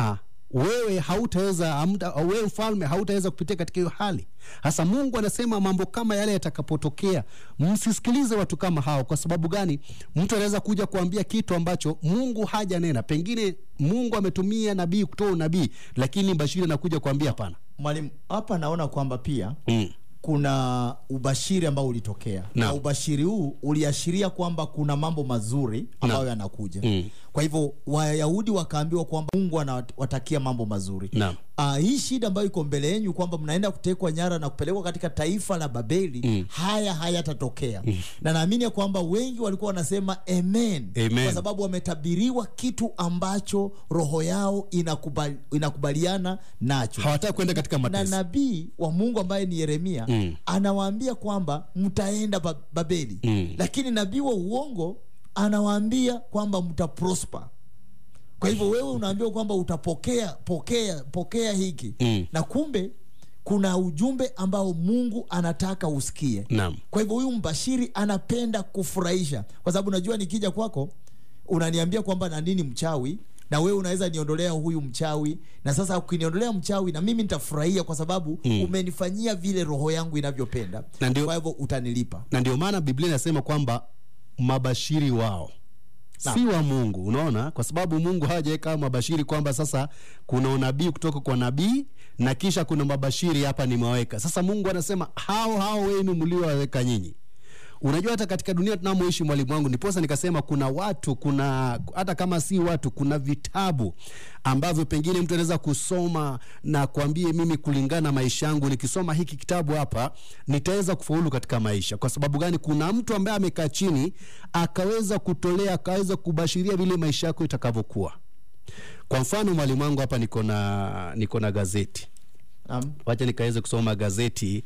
wewe hautaweza hamta- wewe mfalme hautaweza kupitia katika hiyo hali hasa mungu anasema mambo kama yale yatakapotokea msisikilize watu kama hao kwa sababu gani mtu anaweza kuja kuambia kitu ambacho mungu hajanena pengine mungu ametumia nabii kutoa unabii lakini bashiri anakuja kuambia hapana mwalimu hapa naona kwamba pia mm. kuna ubashiri ambao ulitokea Na. na ubashiri huu uliashiria kwamba kuna mambo mazuri ambayo Na. yanakuja Mm. kwa hivyo wayahudi wakaambiwa kwamba mungu anawatakia mambo mazuri Naam. Uh, hii shida ambayo iko mbele yenyu kwamba mnaenda kutekwa nyara na kupelekwa katika taifa la babeli Mm. haya hayatatokea na naamini ya kwamba wengi walikuwa wanasema amen, Amen. kwa sababu wametabiriwa kitu ambacho roho yao inakubali, inakubaliana nacho hawataki kwenda katika na mateso nabii wa mungu ambaye ni yeremia Mm. anawaambia kwamba mtaenda ba- babeli Mm. lakini nabii wa uongo anawaambia kwamba mtaprosper kwa hivyo wewe unaambiwa kwamba utapokea pokea pokea hiki Mm. na kumbe kuna ujumbe ambao mungu anataka usikie Naam. kwa hivyo huyu mbashiri anapenda kufurahisha kwa sababu najua nikija kwako unaniambia kwamba na nini mchawi na wewe unaweza niondolea huyu mchawi na sasa ukiniondolea mchawi na mimi nitafurahia kwa sababu Mm. umenifanyia vile roho yangu inavyopenda Na ndio- kwa hivyo utanilipa na ndio maana biblia inasema kwamba mabashiri wao si wa mungu unaona kwa sababu mungu hawajaweka mabashiri kwamba sasa kuna unabii kutoka kwa nabii na kisha kuna mabashiri hapa nimewaweka sasa mungu anasema hao hao wenu mliowaweka nyinyi unajua hata katika dunia tunamoishi mwalimu wangu ndiposa nikasema kuna watu kuna hata kama si watu kuna vitabu ambavyo pengine mtu anaweza kusoma na kuambie mimi kulingana na maisha yangu nikisoma hiki kitabu hapa nitaweza kufaulu katika maisha kwa sababu gani kuna mtu ambaye amekaa chini akaweza kutolea akaweza kubashiria vile maisha yako itakavyokuwa kwa mfano mwalimu wangu hapa niko na niko na gazeti Naam. wacha nikaweze kusoma gazeti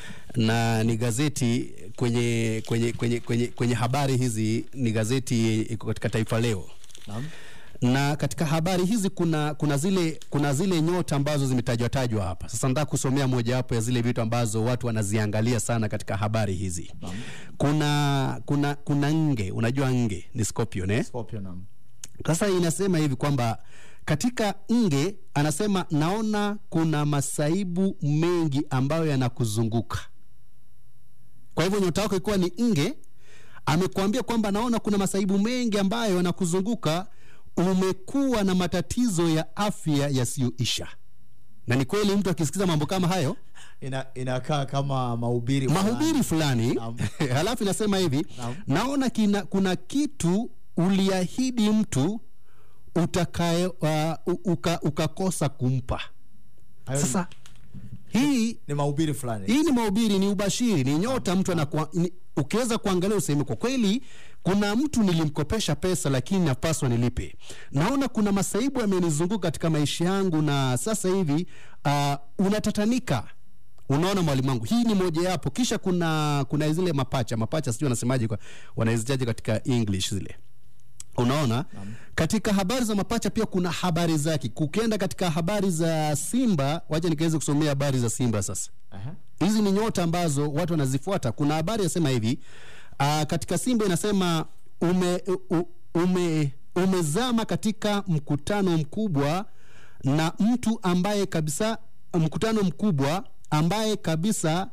na ni gazeti kwenye kwenye kwenye kwenye, kwenye habari hizi ni gazeti iko katika taifa leo Naam. na katika habari hizi kuna kuna zile kuna zile nyota ambazo zimetajwa tajwa hapa sasa nataka kusomea mojawapo ya zile vitu ambazo watu wanaziangalia sana katika habari hizi kuna kuna kuna nge unajua nge ni scorpion eh? Scorpio, naam. sasa inasema hivi kwamba katika nge anasema naona kuna masaibu mengi ambayo yanakuzunguka kwa hivyo nyota yako ikiwa ni nge amekuambia kwamba naona kuna masaibu mengi ambayo yanakuzunguka umekuwa na matatizo ya afya yasiyoisha na ni kweli mtu akisikiza mambo kama hayo Ina, inakaa kama mahubiri mahubiri fulani Naam. halafu inasema hivi Naam. naona kina, kuna kitu uliahidi mtu utakaye uh, u- uka, ukakosa kumpa Hayo ni- sasa hii ni mahubiri fulani hii ni mahubiri ni ubashiri ni nyota mtu anakuwa ni- ukiweza kuangalia useme kwa kweli kuna mtu nilimkopesha pesa lakini napaswa nilipe naona kuna masaibu yamenizunguka katika maisha yangu na sasa hivi uh, unatatanika unaona mwalimu wangu hii ni mojawapo kisha kuna kuna zile mapacha mapacha sijui wanasemaje kwa- wanazitaja katika english zile unaona katika habari za mapacha pia kuna habari zake ukienda katika habari za simba wacha nikaweze kusomea habari za simba sasa Aha. hizi ni nyota ambazo watu wanazifuata kuna habari yasema hivi uh, katika simba inasema ume, u, ume, umezama katika mkutano mkubwa na mtu ambaye kabisa mkutano mkubwa ambaye kabisa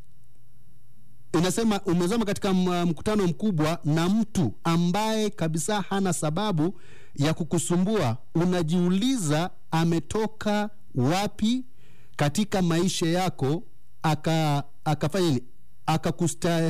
inasema umezama katika m- mkutano mkubwa na mtu ambaye kabisa hana sababu ya kukusumbua unajiuliza ametoka wapi katika maisha yako aka akafanya nini akakusta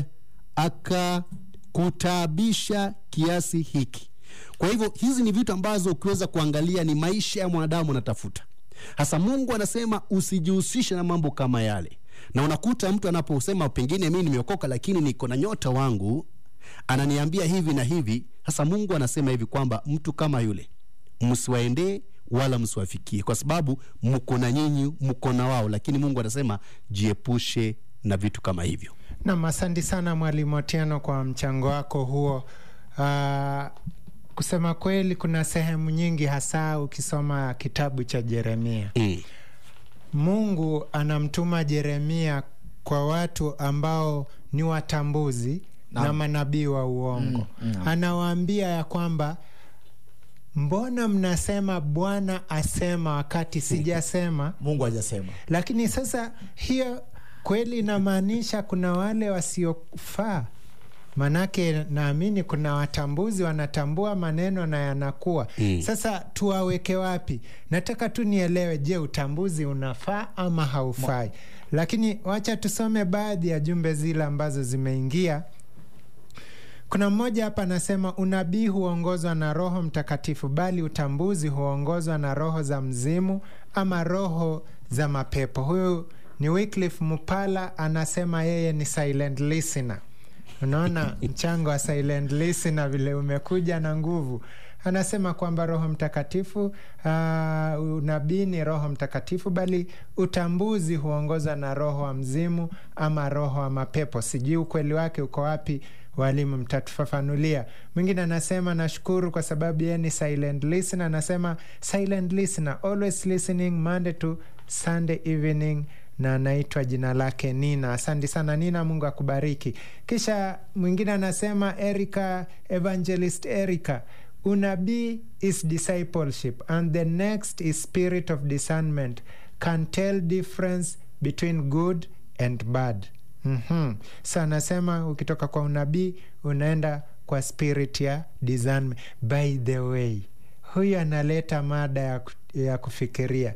akakutabisha kiasi hiki kwa hivyo hizi ni vitu ambazo ukiweza kuangalia ni maisha ya mwanadamu anatafuta hasa mungu anasema usijihusishe na mambo kama yale na unakuta mtu anaposema pengine mii nimeokoka lakini niko na nyota wangu ananiambia hivi na hivi sasa mungu anasema hivi kwamba mtu kama yule msiwaendee wala msiwafikie kwa sababu mko na nyinyi mko na wao lakini mungu anasema jiepushe na vitu kama hivyo Nam, asante sana Mwalimu Otieno kwa mchango wako huo. Uh, kusema kweli, kuna sehemu nyingi, hasa ukisoma kitabu cha Yeremia, mm. Mungu anamtuma Yeremia kwa watu ambao ni watambuzi na manabii wa uongo. Anawaambia ya kwamba mbona mnasema bwana asema wakati sijasema mungu hajasema lakini sasa hiyo kweli inamaanisha kuna wale wasiofaa manake naamini kuna watambuzi wanatambua maneno na yanakuwa mm. sasa tuwaweke wapi nataka tu nielewe je utambuzi unafaa ama haufai lakini wacha tusome baadhi ya jumbe zile ambazo zimeingia kuna mmoja hapa anasema unabii huongozwa na roho mtakatifu bali utambuzi huongozwa na roho za mzimu ama roho za mapepo huyu ni Wycliffe Mupala anasema yeye ni silent listener unaona mchango wa silent listener vile umekuja na nguvu anasema kwamba roho mtakatifu uh, unabii ni roho mtakatifu bali utambuzi huongozwa na roho wa mzimu ama roho wa mapepo sijui ukweli wake uko wapi walimu mtatufafanulia mwingine anasema nashukuru kwa sababu yeye ni silent listener anasema silent listener always listening monday to sunday evening na anaitwa jina lake nina asante sana nina mungu akubariki kisha mwingine anasema erica evangelist erica unabii is discipleship and the next is spirit of discernment can tell difference between good and bad mm-hmm. sa anasema ukitoka kwa unabii unaenda kwa spirit ya discernment by the way huyu analeta mada ya, ku- ya kufikiria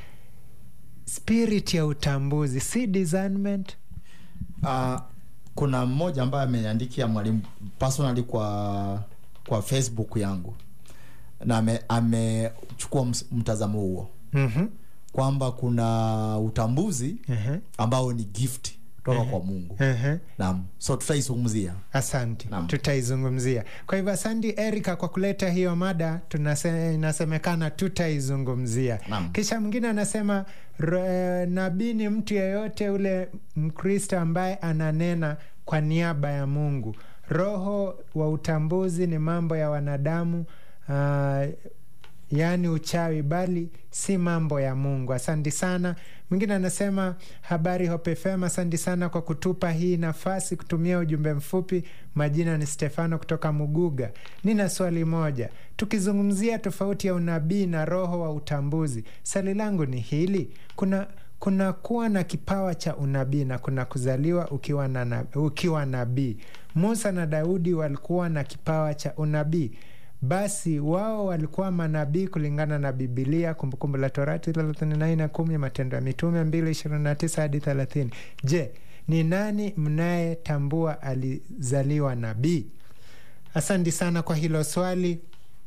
spirit ya utambuzi si discernment uh, kuna mmoja ambaye ameniandikia mwalimu personally kwa kwa facebook yangu na ame- amechukua ms- mtazamo huo mm-hmm. kwamba kuna utambuzi uh-huh. ambao ni gift kutoka kwa mungu Uh-huh. naam so tutaizungumzia asante Naam. tutaizungumzia kwa hivyo asante erika kwa kuleta hiyo mada tunase, inasemekana tutaizungumzia Naam. kisha mwingine anasema ro- nabii ni mtu yeyote ule mkristo ambaye ananena kwa niaba ya mungu roho wa utambuzi ni mambo ya wanadamu uh, yaani uchawi bali si mambo ya mungu asante sana mwingine anasema habari Hope FM asante sana kwa kutupa hii nafasi kutumia ujumbe mfupi majina ni stefano kutoka muguga nina swali moja tukizungumzia tofauti ya unabii na roho wa utambuzi swali langu ni hili kuna kuna kuwa na kipawa cha unabii na kuna kuzaliwa ukiwa, na, na, ukiwa nabii musa na daudi walikuwa na kipawa cha unabii basi wao walikuwa manabii kulingana na bibilia kumbukumbu la torati 38 matendo ya mitume 229 hadi 30 je ni nani mnayetambua alizaliwa nabii asante sana kwa hilo swali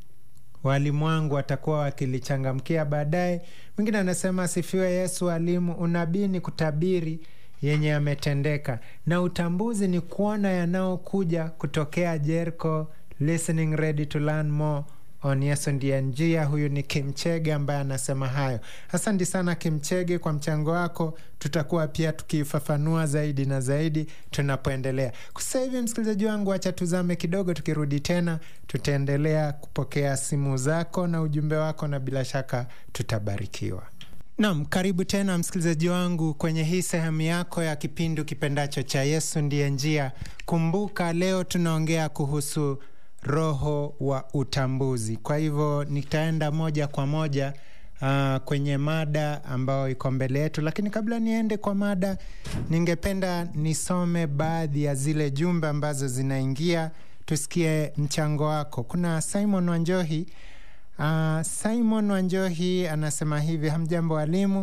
walimu wangu watakuwa wakilichangamkia baadaye mwingine anasema asifiwe yesu alimu unabii ni kutabiri yenye yametendeka na utambuzi ni kuona yanayokuja kutokea jerko listening ready to learn more on yesu ndiye njia huyu ni kimchege ambaye anasema hayo asante sana kimchege kwa mchango wako tutakuwa pia tukifafanua zaidi na zaidi tunapoendelea sasa hivi msikilizaji wangu acha tuzame kidogo tukirudi tena tutaendelea kupokea simu zako na ujumbe wako na bila shaka tutabarikiwa Naam, karibu tena msikilizaji wangu kwenye hii sehemu yako ya kipindi kipendacho cha Yesu ndiye njia. Kumbuka leo tunaongea kuhusu roho wa utambuzi. Kwa hivyo nitaenda moja kwa moja uh, kwenye mada ambayo iko mbele yetu, lakini kabla niende kwa mada, ningependa nisome baadhi ya zile jumbe ambazo zinaingia, tusikie mchango wako. Kuna Simon Wanjohi Uh, Simon Wanjohi anasema hivi: hamjambo walimu,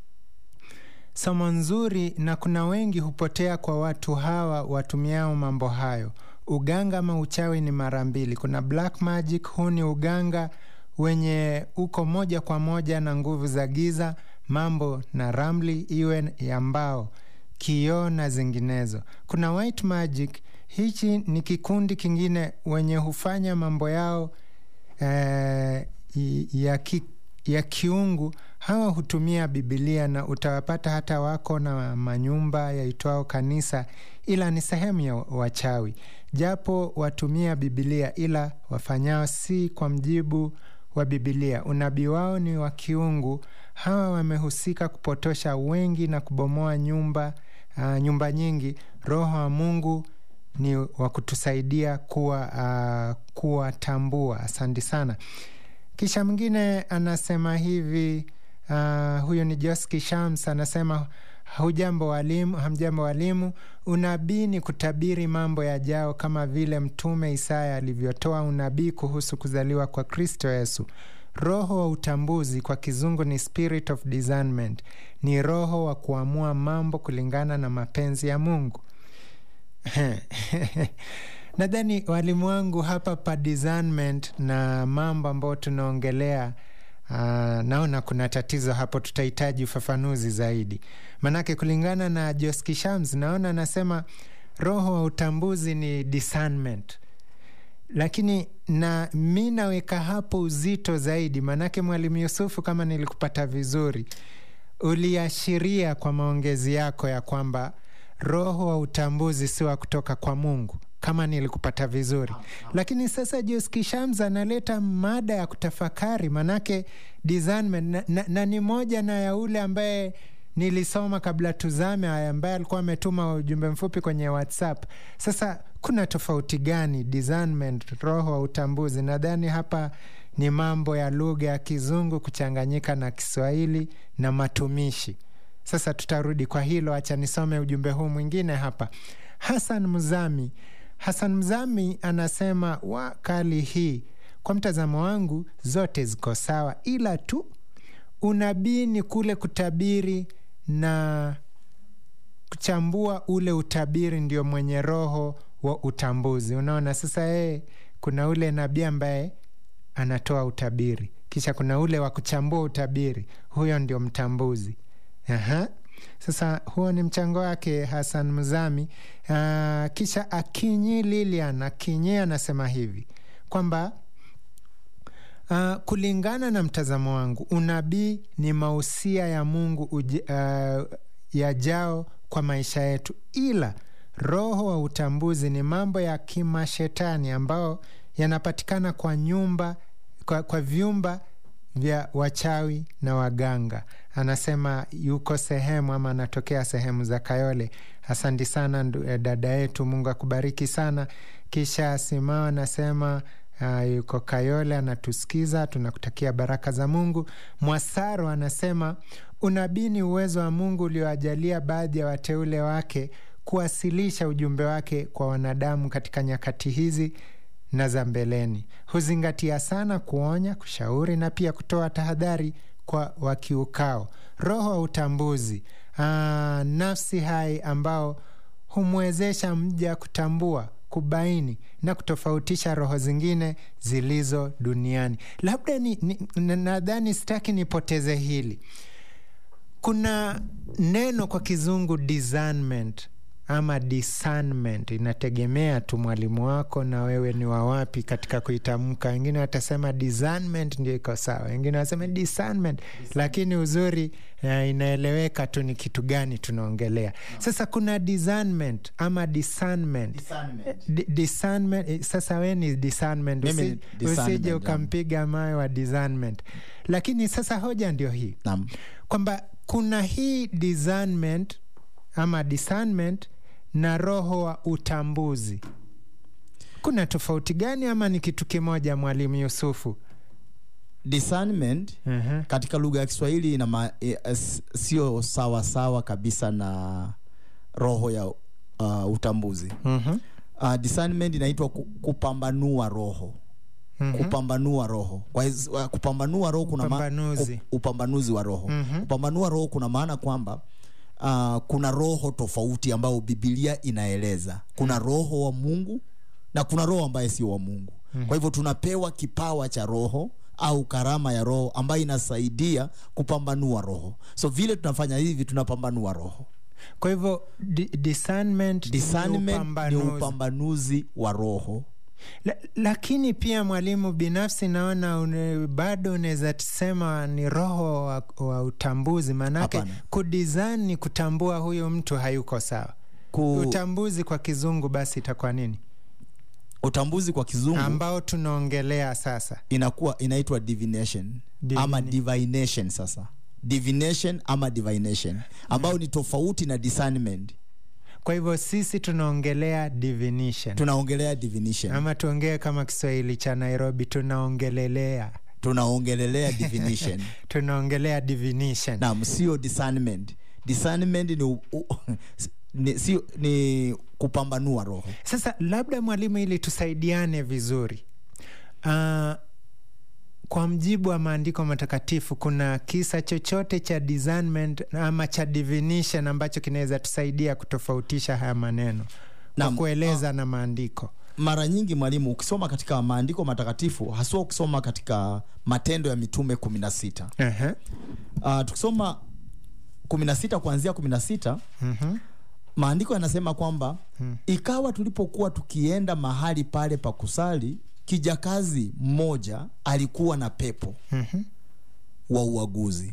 somo nzuri, na kuna wengi hupotea kwa watu hawa watumiao mambo hayo. Uganga ama uchawi ni mara mbili. Kuna black magic, huu ni uganga wenye uko moja kwa moja na nguvu za giza, mambo na ramli, iwe ya mbao, kioo na zinginezo. Kuna white magic, hichi ni kikundi kingine wenye hufanya mambo yao eh, ya, ki, ya kiungu hawa hutumia bibilia na utawapata hata wako na manyumba yaitwao kanisa ila ni sehemu ya wachawi japo watumia bibilia ila wafanyao si kwa mjibu wa bibilia unabii wao ni wa kiungu hawa wamehusika kupotosha wengi na kubomoa nyumba uh, nyumba nyingi roho wa mungu ni wa kutusaidia kuwa uh, kuwatambua asante sana kisha mwingine anasema hivi uh, huyu ni Joski Shams anasema hujambo walimu, hamjambo walimu. Unabii ni kutabiri mambo yajao, kama vile mtume Isaya alivyotoa unabii kuhusu kuzaliwa kwa Kristo Yesu. Roho wa utambuzi kwa kizungu ni spirit of discernment, ni roho wa kuamua mambo kulingana na mapenzi ya Mungu. Nadhani walimu wangu hapa pa discernment na mambo ambayo tunaongelea Uh, naona kuna tatizo hapo, tutahitaji ufafanuzi zaidi, manake kulingana na Joski Shams naona anasema roho wa utambuzi ni discernment, lakini na mi naweka hapo uzito zaidi, manake Mwalimu Yusufu, kama nilikupata vizuri, uliashiria kwa maongezi yako ya kwamba roho wa utambuzi si wa kutoka kwa Mungu kama nilikupata vizuri, lakini sasa Joski Shams analeta mada ya kutafakari, manake discernment na, na, na ni moja na ya ule ambaye nilisoma kabla tuzame, ambaye alikuwa ametuma ujumbe mfupi kwenye WhatsApp. Sasa kuna tofauti gani discernment, roho wa utambuzi? Nadhani hapa ni mambo ya lugha ya Kizungu kuchanganyika na Kiswahili na matumishi. Sasa tutarudi kwa hilo, acha nisome ujumbe huu mwingine hapa. Hasan Mzami Hasan Mzami anasema wa kali hii, kwa mtazamo wangu zote ziko sawa, ila tu unabii ni kule kutabiri na kuchambua ule utabiri, ndio mwenye roho wa utambuzi. Unaona sasa, yeye kuna ule nabii ambaye anatoa utabiri, kisha kuna ule wa kuchambua utabiri, huyo ndio mtambuzi. Aha. Sasa huo ni mchango wake Hasan Mzami. Uh, kisha Akinyi Lilian Akinyi anasema hivi kwamba uh, kulingana na mtazamo wangu unabii ni mausia ya Mungu uji, uh, yajao kwa maisha yetu, ila roho wa utambuzi ni mambo ya kimashetani ambao yanapatikana kwa nyumba kwa, kwa vyumba vya wachawi na waganga. Anasema yuko sehemu ama anatokea sehemu za Kayole. Asante sana dada yetu, Mungu akubariki sana. Kisha Simao anasema uh, yuko Kayole anatusikiza, tunakutakia baraka za Mungu. Mwasaro anasema unabii ni uwezo wa Mungu ulioajalia baadhi ya wateule wake kuwasilisha ujumbe wake kwa wanadamu katika nyakati hizi na za mbeleni. Huzingatia sana kuonya, kushauri na pia kutoa tahadhari kwa wakiukao. Roho wa utambuzi, aa, nafsi hai ambao humwezesha mja kutambua, kubaini na kutofautisha roho zingine zilizo duniani. Labda ni, ni, nadhani sitaki nipoteze hili. Kuna neno kwa kizungu discernment ama discernment inategemea tu mwalimu wako na wewe ni wawapi katika kuitamka. Wengine watasema discernment ndio iko sawa, wengine wasema discernment, lakini uzuri uh, inaeleweka tu ni kitu gani tunaongelea. Sasa kuna discernment ama discernment, D discernment. Sasa we ni discernment, Usi, usije ukampiga mawe wa discernment. Lakini sasa hoja ndio hii kwamba kuna hii discernment ama discernment na roho wa utambuzi. Kuna tofauti gani ama ni kitu kimoja, Mwalimu Yusufu? Discernment uh -huh. katika lugha ya Kiswahili ina e, sio sawa sawa kabisa na roho ya uh, utambuzi uh -huh. uh, discernment inaitwa kupambanua roho Mm -hmm. Kupambanua roho kwa uh, kupambanua roho kuna upambanuzi, upambanuzi wa roho mm -hmm. Kupambanua roho kuna maana kwamba Uh, kuna roho tofauti ambayo Biblia inaeleza. Kuna roho wa Mungu na kuna roho ambaye sio wa Mungu. Mm. Kwa hivyo tunapewa kipawa cha roho au karama ya roho ambayo inasaidia kupambanua roho. So vile tunafanya hivi tunapambanua roho. Kwa hivyo discernment, discernment ni upambanuzi wa roho. La, lakini pia mwalimu, binafsi naona une, bado unaweza sema ni roho wa, wa utambuzi, maanake kudesign ni kutambua huyu mtu hayuko sawa. Ku... utambuzi kwa kizungu basi itakuwa nini? Utambuzi kwa kizungu ambao tunaongelea sasa inakuwa inaitwa divination Divine. ama divination. Sasa divination ama divination ambao ni tofauti na discernment. Kwa hivyo sisi tunaongelea divination, tunaongelea divination ama tuongee kama Kiswahili cha Nairobi, tunaongelelea tunaongelelea divination tunaongelea divination naam sio discernment discernment ni, u, u, ni, sio, ni kupambanua roho sasa labda mwalimu ili tusaidiane vizuri uh, kwa mjibu wa maandiko matakatifu kuna kisa chochote cha discernment ama cha divination ambacho kinaweza tusaidia kutofautisha haya maneno kwa Naam, kueleza na maandiko mara nyingi mwalimu ukisoma katika maandiko matakatifu haswa ukisoma katika matendo ya mitume kumi na sita uh-huh. uh, tukisoma kumi na sita kuanzia kumi na sita uh-huh. maandiko yanasema kwamba Hmm. ikawa tulipokuwa tukienda mahali pale pa kusali kijakazi mmoja alikuwa na pepo uh-huh. wa uaguzi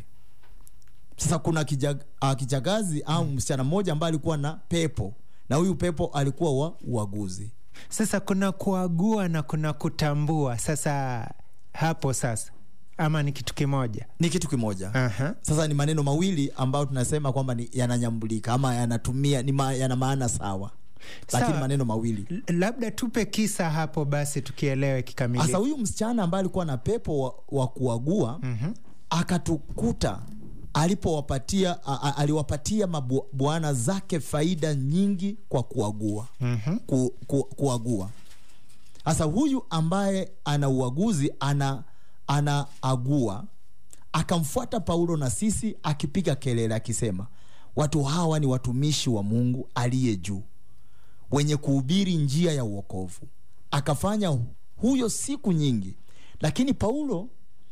sasa kuna kijag, uh, kijakazi au msichana mmoja ambaye alikuwa na pepo na huyu pepo alikuwa wa uaguzi sasa kuna kuagua na kuna kutambua sasa hapo sasa ama ni kitu kimoja ni kitu kimoja uh-huh. sasa ni maneno mawili ambayo tunasema kwamba ni yananyambulika ama yanatumia ni ma, yana maana sawa lakini Sawa. maneno mawili L- labda tupe kisa hapo basi tukielewe sasa kikamilifu huyu msichana ambaye alikuwa na pepo wa, wa kuagua Mhm. akatukuta alipowapatia a- a- aliwapatia mabwana zake faida nyingi kwa kuagua Mhm. ku, ku, kuagua sasa huyu ambaye ana uaguzi ana anaagua akamfuata paulo na sisi akipiga kelele akisema watu hawa ni watumishi wa mungu aliye juu wenye kuhubiri njia ya uokovu akafanya huyo siku nyingi lakini paulo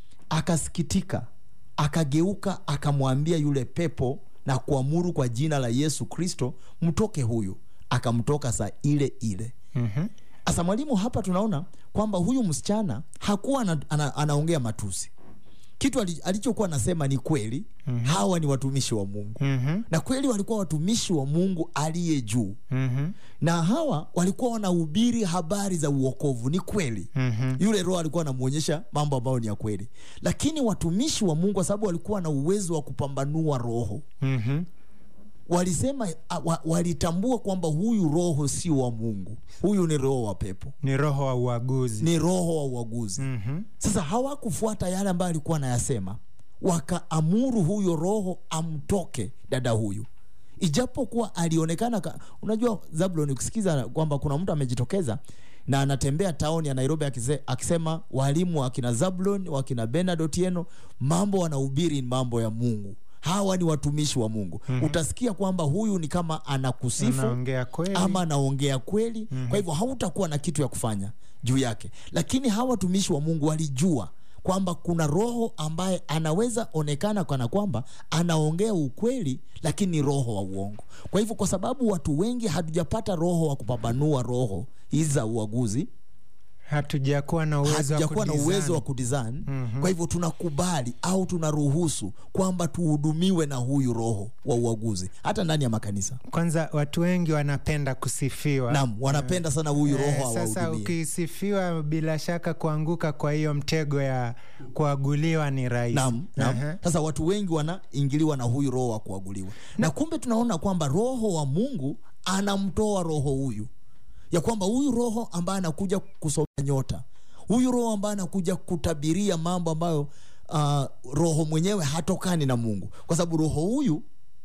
akasikitika akageuka akamwambia yule pepo na kuamuru kwa jina la yesu kristo mtoke huyu akamtoka saa ile ile Mhm. sasa mwalimu hapa tunaona kwamba huyu msichana hakuwa ana, ana, anaongea matusi kitu ali- alichokuwa anasema ni kweli mm-hmm. hawa ni watumishi wa mungu Mhm. na kweli walikuwa watumishi wa mungu aliye juu Mhm. na hawa walikuwa wanahubiri habari za uokovu ni kweli Mhm. yule roho alikuwa anamwonyesha mambo ambayo ni ya kweli lakini watumishi wa mungu kwa sababu walikuwa na uwezo wa kupambanua roho Mhm. walisema a- wa, walitambua kwamba huyu roho si wa mungu huyu ni roho wa pepo ni roho wa uaguzi ni roho wa uaguzi Mhm. sasa hawakufuata yale ambayo alikuwa anayasema wakaamuru huyo roho amtoke dada huyu ijapokuwa alionekana ka, unajua zablon ukisikiza kwamba kuna mtu amejitokeza na anatembea tauni ya nairobi akise, akisema walimu wakina zablon wakina benard otieno mambo wanahubiri ni mambo ya mungu hawa ni watumishi wa mungu mm-hmm. utasikia kwamba huyu ni kama anakusifu anaongea kweli ama anaongea kweli mm-hmm. kwa hivyo hautakuwa na kitu ya kufanya juu yake lakini hawa watumishi wa mungu walijua kwamba kuna roho ambaye anaweza onekana kana kwamba anaongea ukweli lakini ni roho wa uongo kwa hivyo kwa sababu watu wengi hatujapata roho wa kupambanua roho hizi za uaguzi hatujakuwa na uwezo wa hatujakuwa na kudesign. uwezo wa kudesign mm-hmm. kwa hivyo tunakubali au tunaruhusu kwamba tuhudumiwe na huyu roho wa uaguzi hata ndani ya makanisa kwanza watu wengi wanapenda kusifiwa nam wanapenda sana huyu roho Eh, sasa awahudumie ukisifiwa bila shaka kuanguka kwa hiyo mtego ya kuaguliwa ni rahisi Naam, naam. Aha. Sasa watu wengi wanaingiliwa na huyu roho wa kuaguliwa, na kumbe tunaona kwamba roho wa Mungu anamtoa roho huyu, ya kwamba huyu roho ambaye anakuja kusoma nyota, huyu roho ambaye anakuja kutabiria mambo ambayo uh, roho mwenyewe hatokani na Mungu, kwa sababu roho huyu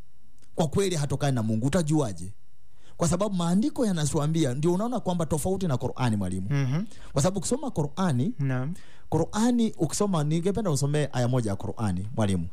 kwa kweli hatokani na Mungu. Utajuaje? Kwa sababu maandiko yanatuambia, ndio unaona kwamba tofauti na Qur'ani, mwalimu, Mhm. kwa sababu ukisoma Qur'ani Naam. Qurani ukisoma, ningependa usomee aya moja ya Qurani mwalimu,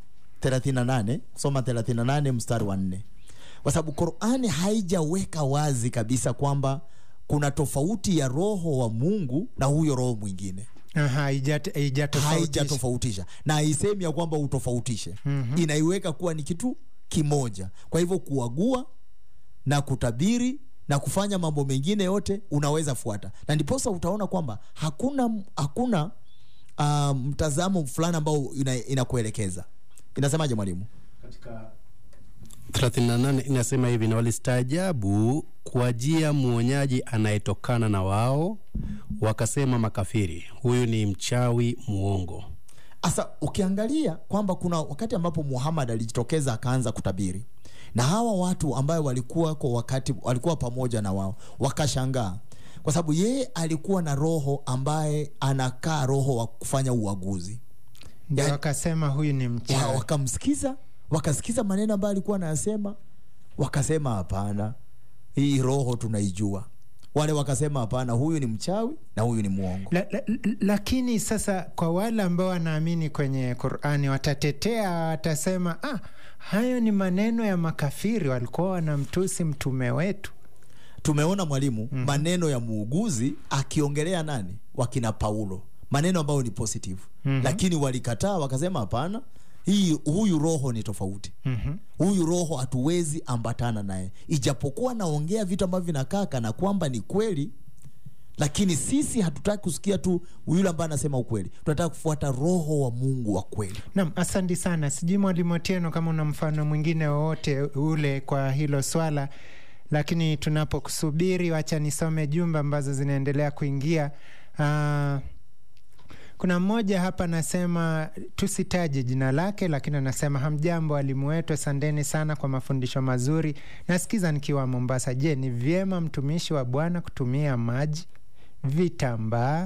38 soma 38 mstari wa nne, kwa sababu Qurani haijaweka wazi kabisa kwamba kuna tofauti ya roho wa Mungu na huyo roho mwingine Aha, haijat- haijatofautisha. haijatofautisha na haisemi ya kwamba utofautishe mm-hmm. inaiweka kuwa ni kitu kimoja kwa hivyo kuagua na kutabiri na kufanya mambo mengine yote unaweza fuata na ndiposa utaona kwamba hakuna hakuna uh, mtazamo fulani ambao ina, inakuelekeza inasemaje mwalimu 38 inasema hivi na walistaajabu kuajia mwonyaji anayetokana na wao wakasema makafiri huyu ni mchawi muongo Sasa ukiangalia kwamba kuna wakati ambapo Muhammad alijitokeza akaanza kutabiri, na hawa watu ambayo walikuwa kwa wakati walikuwa pamoja na wao wakashangaa, kwa sababu yeye alikuwa na roho ambaye anakaa roho wa kufanya uaguzi, ndio Yaani- wakasema huyu ni wa, mchawi wakamsikiza wakasikiza maneno ambayo alikuwa anayasema wakasema hapana hii roho tunaijua wale wakasema hapana huyu ni mchawi na huyu ni mwongo la, la, la- lakini sasa kwa wale ambao wanaamini kwenye qurani watatetea watasema ah, hayo ni maneno ya makafiri walikuwa wanamtusi mtume wetu tumeona mwalimu mm-hmm. maneno ya muuguzi akiongelea nani wakina paulo maneno ambayo ni positive mm-hmm. lakini walikataa wakasema hapana hii huyu roho ni tofauti mm-hmm. huyu roho hatuwezi ambatana naye ijapokuwa naongea vitu ambavyo vinakaa kana kwamba ni kweli lakini sisi hatutaki kusikia tu yule ambaye anasema ukweli tunataka kufuata roho wa mungu wa kweli Nam, asante sana. Sijui Mwalimu Otieno kama una mfano mwingine wowote ule kwa hilo swala, lakini tunapokusubiri, wacha nisome jumbe ambazo zinaendelea kuingia. Uh, kuna mmoja hapa anasema tusitaje jina lake, lakini anasema hamjambo walimu wetu, asanteni sana kwa mafundisho mazuri. Nasikiza nikiwa Mombasa. Je, ni vyema mtumishi wa Bwana kutumia maji, vitambaa,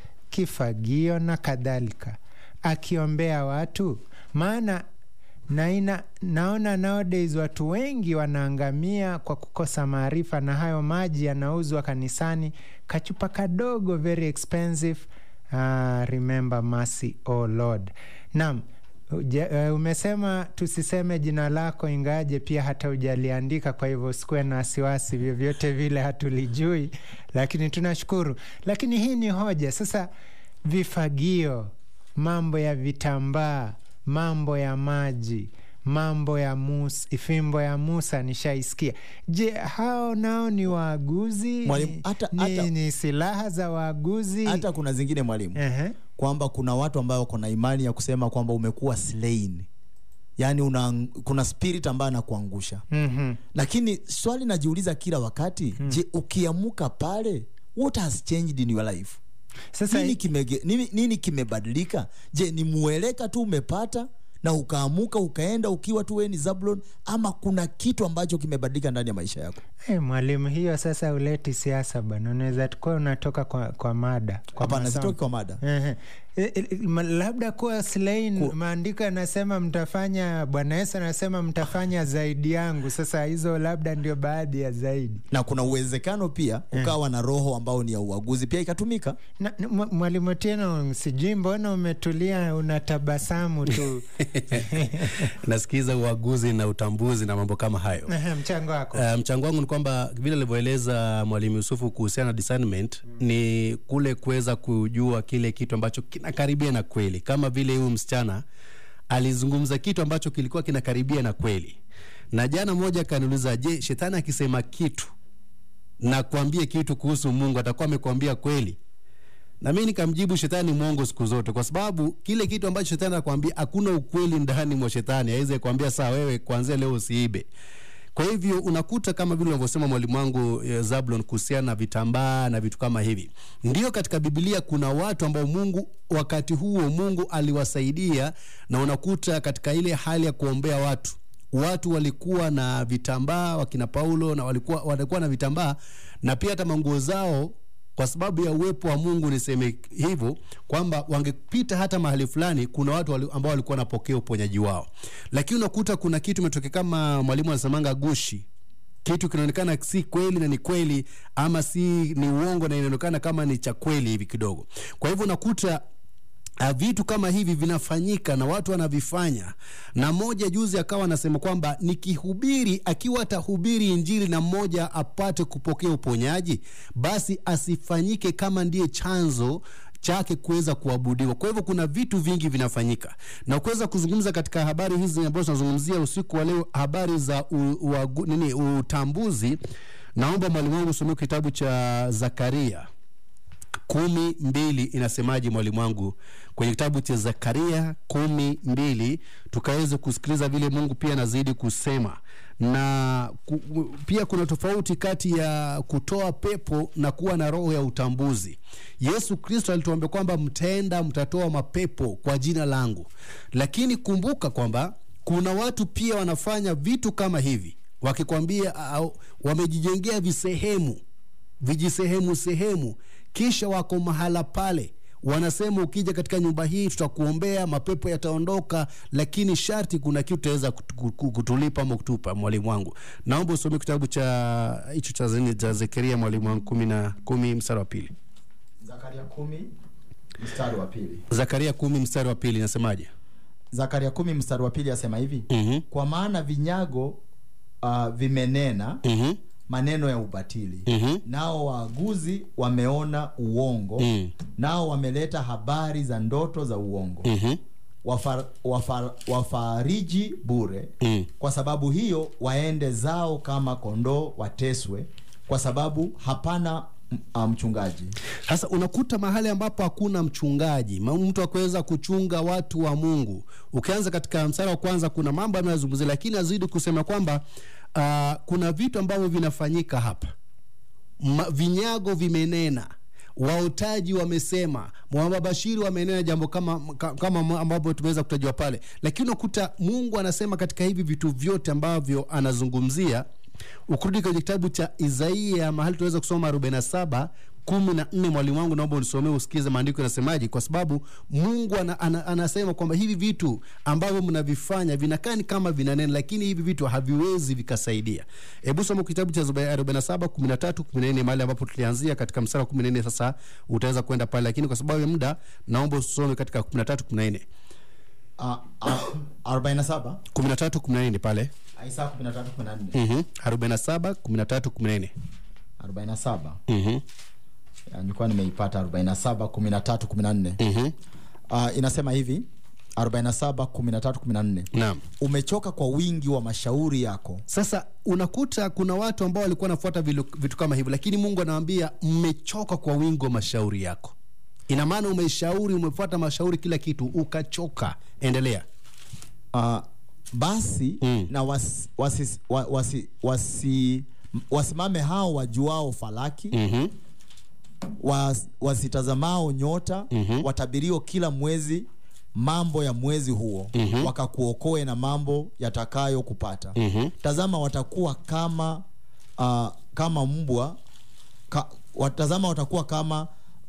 kifagio na kadhalika akiombea watu? Maana naina, naona nowadays watu wengi wanaangamia kwa kukosa maarifa, na hayo maji yanauzwa kanisani, kachupa kadogo, very expensive. Ah, remember mercy, oh Lord. Naam, uja- eh, umesema tusiseme jina lako, ingaje pia hata ujaliandika, kwa hivyo usikuwe na wasiwasi, vyovyote vile hatulijui, lakini tunashukuru. Lakini hii ni hoja sasa, vifagio, mambo ya vitambaa, mambo ya maji mambo ya Musa, fimbo ya Musa nishaisikia. Je, hao nao ni waaguzi? Mwalimu, Ni- hata- ni, hata- ni silaha za waaguzi? hata kuna zingine mwalimu Ehe. kwamba kuna watu ambao wako na imani ya kusema kwamba umekuwa slain yaani una, kuna spirit ambayo anakuangusha Mhm. lakini swali najiuliza kila wakati hmm. je ukiamuka pale what has changed in your life Sasa nini, kimege, nini, nini kimebadilika je ni mueleka tu umepata na ukaamuka ukaenda ukiwa tu wewe ni zablon ama kuna kitu ambacho kimebadilika ndani ya maisha yako Hey, mwalimu, hiyo sasa uleti siasa bwana, unaweza tukuwa unatoka kwa, kwa mada kwa hapana masomo. sitoki kwa mada Ehe. E, e, ma- labda kuwa slain, Ku- maandiko yanasema mtafanya, Bwana Yesu anasema mtafanya zaidi yangu. Sasa hizo labda ndio baadhi ya zaidi. na kuna uwezekano pia ukawa na roho ambao ni ya uaguzi pia ikatumika Na- na- mwa- Mwalimu tena, sijui mbona umetulia unatabasamu tu. nasikiza uaguzi na utambuzi na mambo kama hayo Ehe, mchango wako Uh, mchango wangu ni kwamba vile alivyoeleza mwalimu Yusufu kuhusiana na discernment mm. ni kule kuweza kujua kile kitu ambacho kinakaribia na kweli, kama vile huyu msichana alizungumza kitu ambacho kilikuwa kinakaribia na kweli, na jana mmoja akaniuliza, je, shetani akisema kitu na kuambia kitu kuhusu Mungu atakuwa amekwambia kweli? na mi nikamjibu shetani mwongo siku zote, kwa sababu kile kitu ambacho shetani anakwambia hakuna ukweli ndani mwa shetani. Aweze kuambia saa wewe kuanzia leo usiibe. Kwa hivyo unakuta kama vile unavyosema mwalimu wangu eh, Zablon kuhusiana na vitambaa na vitu kama hivi. Ndio katika Biblia kuna watu ambao Mungu wakati huo Mungu aliwasaidia, na unakuta katika ile hali ya kuombea watu watu walikuwa na vitambaa wakina Paulo na walikuwa, walikuwa na vitambaa na pia hata manguo zao kwa sababu ya uwepo wa Mungu, niseme hivyo kwamba wangepita hata mahali fulani, kuna watu wali, ambao walikuwa wanapokea uponyaji wao, lakini unakuta kuna kitu imetokea, kama mwalimu anasemanga gushi kitu kinaonekana si kweli na ni kweli, ama si ni uongo na inaonekana kama ni cha kweli hivi kidogo. Kwa hivyo unakuta Uh, vitu kama hivi vinafanyika na watu wanavifanya, na mmoja juzi akawa anasema kwamba nikihubiri, akiwa atahubiri injili na mmoja apate kupokea uponyaji, basi asifanyike kama ndiye chanzo chake kuweza kuabudiwa. Kwa hivyo kuna vitu vingi vinafanyika, na kuweza kuzungumza katika habari hizi ambazo tunazungumzia usiku wa leo, habari za u, u, nini utambuzi. Naomba mwalimu wangu usomee kitabu cha Zakaria kumi mbili inasemaje mwalimu wangu kwenye kitabu cha zakaria kumi mbili tukaweze kusikiliza vile mungu pia anazidi kusema na ku, pia kuna tofauti kati ya kutoa pepo na kuwa na roho ya utambuzi yesu kristo alituambia kwamba mtaenda mtatoa mapepo kwa jina langu lakini kumbuka kwamba kuna watu pia wanafanya vitu kama hivi wakikwambia au, wamejijengea visehemu vijisehemu sehemu kisha wako mahala pale wanasema ukija katika nyumba hii tutakuombea, mapepo yataondoka, lakini sharti kuna kitu utaweza kutulipa ama kutupa. Mwalimu wangu, naomba usome kitabu cha hicho cha zini cha Zekaria, mwalimu wangu, kumi na kumi mstari wa pili. Zakaria kumi mstari wa pili. Zakaria kumi mstari wa pili nasemaje? Zakaria kumi mstari wa pili asema hivi Mhm. kwa maana vinyago uh, vimenena Mhm. maneno ya ubatili Mhm. nao waaguzi wameona uongo Mm. nao wameleta habari za ndoto za uongo Mhm. Wafar, wafar, wafariji bure Mm. kwa sababu hiyo waende zao kama kondoo wateswe kwa sababu hapana m- ah, mchungaji Sasa unakuta mahali ambapo hakuna mchungaji, ma- mtu akuweza kuchunga watu wa Mungu. Ukianza katika mstari wa kwanza, kuna mambo yanayozungumzia, lakini azidi kusema kwamba uh, kuna vitu ambavyo vinafanyika hapa. Ma, vinyago vimenena waotaji wamesema, mawabashiri wamenena jambo kama, ka- kama ambavyo tumeweza kutajwa pale, lakini unakuta Mungu anasema katika hivi vitu vyote ambavyo anazungumzia ukirudi kwenye kitabu cha Isaia mahali tunaweza kusoma 47 kumi na nne. Mwalimu wangu, naomba unisomee usikize maandiko yanasemaje, kwa sababu Mungu ana, ana, anasema kwamba hivi vitu ambavyo mnavifanya vinakaa ni kama vinanena, lakini hivi vitu haviwezi vikasaidia. Hebu soma kitabu cha Isaya 47 13 14, mahali ambapo tulianzia katika mstari wa 14. Sasa utaweza kwenda pale, lakini kwa sababu ya muda naomba usome katika 13 14 Ah, ah, 47 13 14 pale Isaya 13 14 mhm 47 13 14 47 mhm Ya, nilikuwa nimeipata 47 13 14 mhm uh, inasema hivi 47 13 14 naam umechoka kwa wingi wa mashauri yako Sasa unakuta kuna watu ambao walikuwa wanafuata vilu- vitu kama hivyo, lakini Mungu anawaambia mmechoka kwa wingi wa mashauri yako. Ina maana umeshauri, umefuata mashauri, kila kitu, ukachoka. Endelea. uh, basi Mm. na was, wasi, wa, wasi, wasi, wasimame hao wajuao falaki Mhm. was, wasitazamao nyota Mhm. watabirio kila mwezi mambo ya mwezi huo Mhm. wakakuokoe na mambo yatakayo kupata Mhm. tazama watakuwa kama uh, kama mbwa ka, watazama watakuwa kama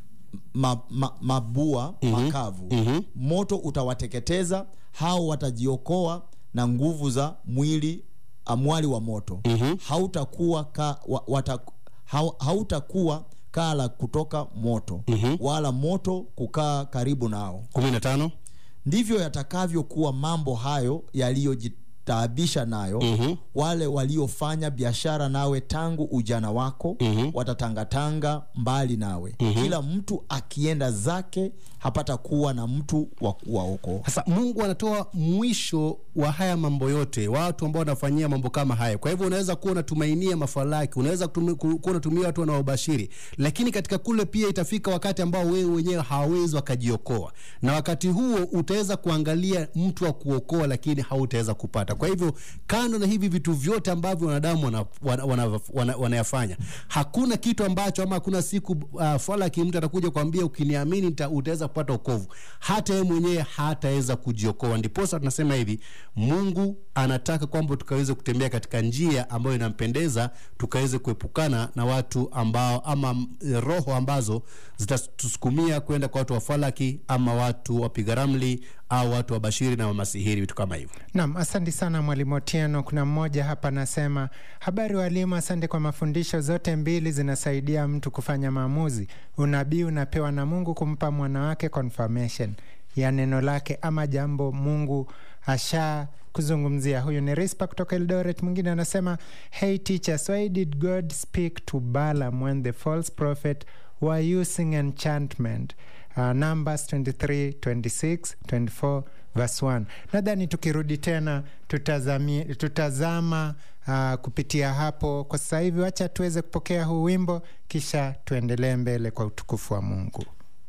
ma, ma, mabua makavu Mhm. moto utawateketeza hao watajiokoa na nguvu za mwili amwali wa moto Mhm. hautakuwa ka, wa, wata, hau, hautakuwa kaa la kutoka moto Mhm. wala moto kukaa karibu nao kumi na tano. ndivyo yatakavyokuwa mambo hayo yaliyojitaabisha nayo Mhm. wale waliofanya biashara nawe tangu ujana wako Mhm. watatangatanga mbali nawe kila mtu akienda zake hapata kuwa na mtu wa kuwaokoa Sasa Mungu anatoa mwisho wa haya mambo yote, watu ambao wanafanyia mambo kama haya. Kwa hivyo unaweza kuwa unatumainia mafalaki, unaweza kutumi- ku- kuwa unatumia watu wanaobashiri, lakini katika kule pia itafika wakati ambao wewe wenyewe hawawezi wakajiokoa, na wakati huo utaweza kuangalia mtu wa kuokoa, lakini hautaweza kupata. Kwa hivyo kando na hivi vitu vyote ambavyo wanadamu wanayafanya wana, wana, wana, wanayafanya, hakuna kitu ambacho ama hakuna siku uh, falaki mtu atakuja kuambia ukiniamini nita- utaweza kupata okovu. Hata yeye mwenyewe hataweza kujiokoa. Ndiposa tunasema hivi, Mungu anataka kwamba tukaweze kutembea katika njia ambayo inampendeza, tukaweze kuepukana na watu ambao ama mm, roho ambazo zitatusukumia kwenda kwa watu wa falaki ama watu wapiga ramli au watu wa bashiri na wamasihiri, vitu kama hivyo. Naam, asante sana mwalimu Otieno. Kuna mmoja hapa anasema, habari walimu, asante kwa mafundisho. Zote mbili zinasaidia mtu kufanya maamuzi. Unabii unapewa na Mungu kumpa mwanawake confirmation ya neno lake ama jambo Mungu asha kuzungumzia. Huyu ni Rispa kutoka Eldoret. Mwingine anasema hey teachers, why did God speak to Balaam when the false prophet were using enchantment? Uh, Numbers 23, 26, 24 verse 1. Nadhani tukirudi tena tutazami, tutazama uh, kupitia hapo. Kwa sasa hivi, wacha tuweze kupokea huu wimbo, kisha tuendelee mbele kwa utukufu wa Mungu.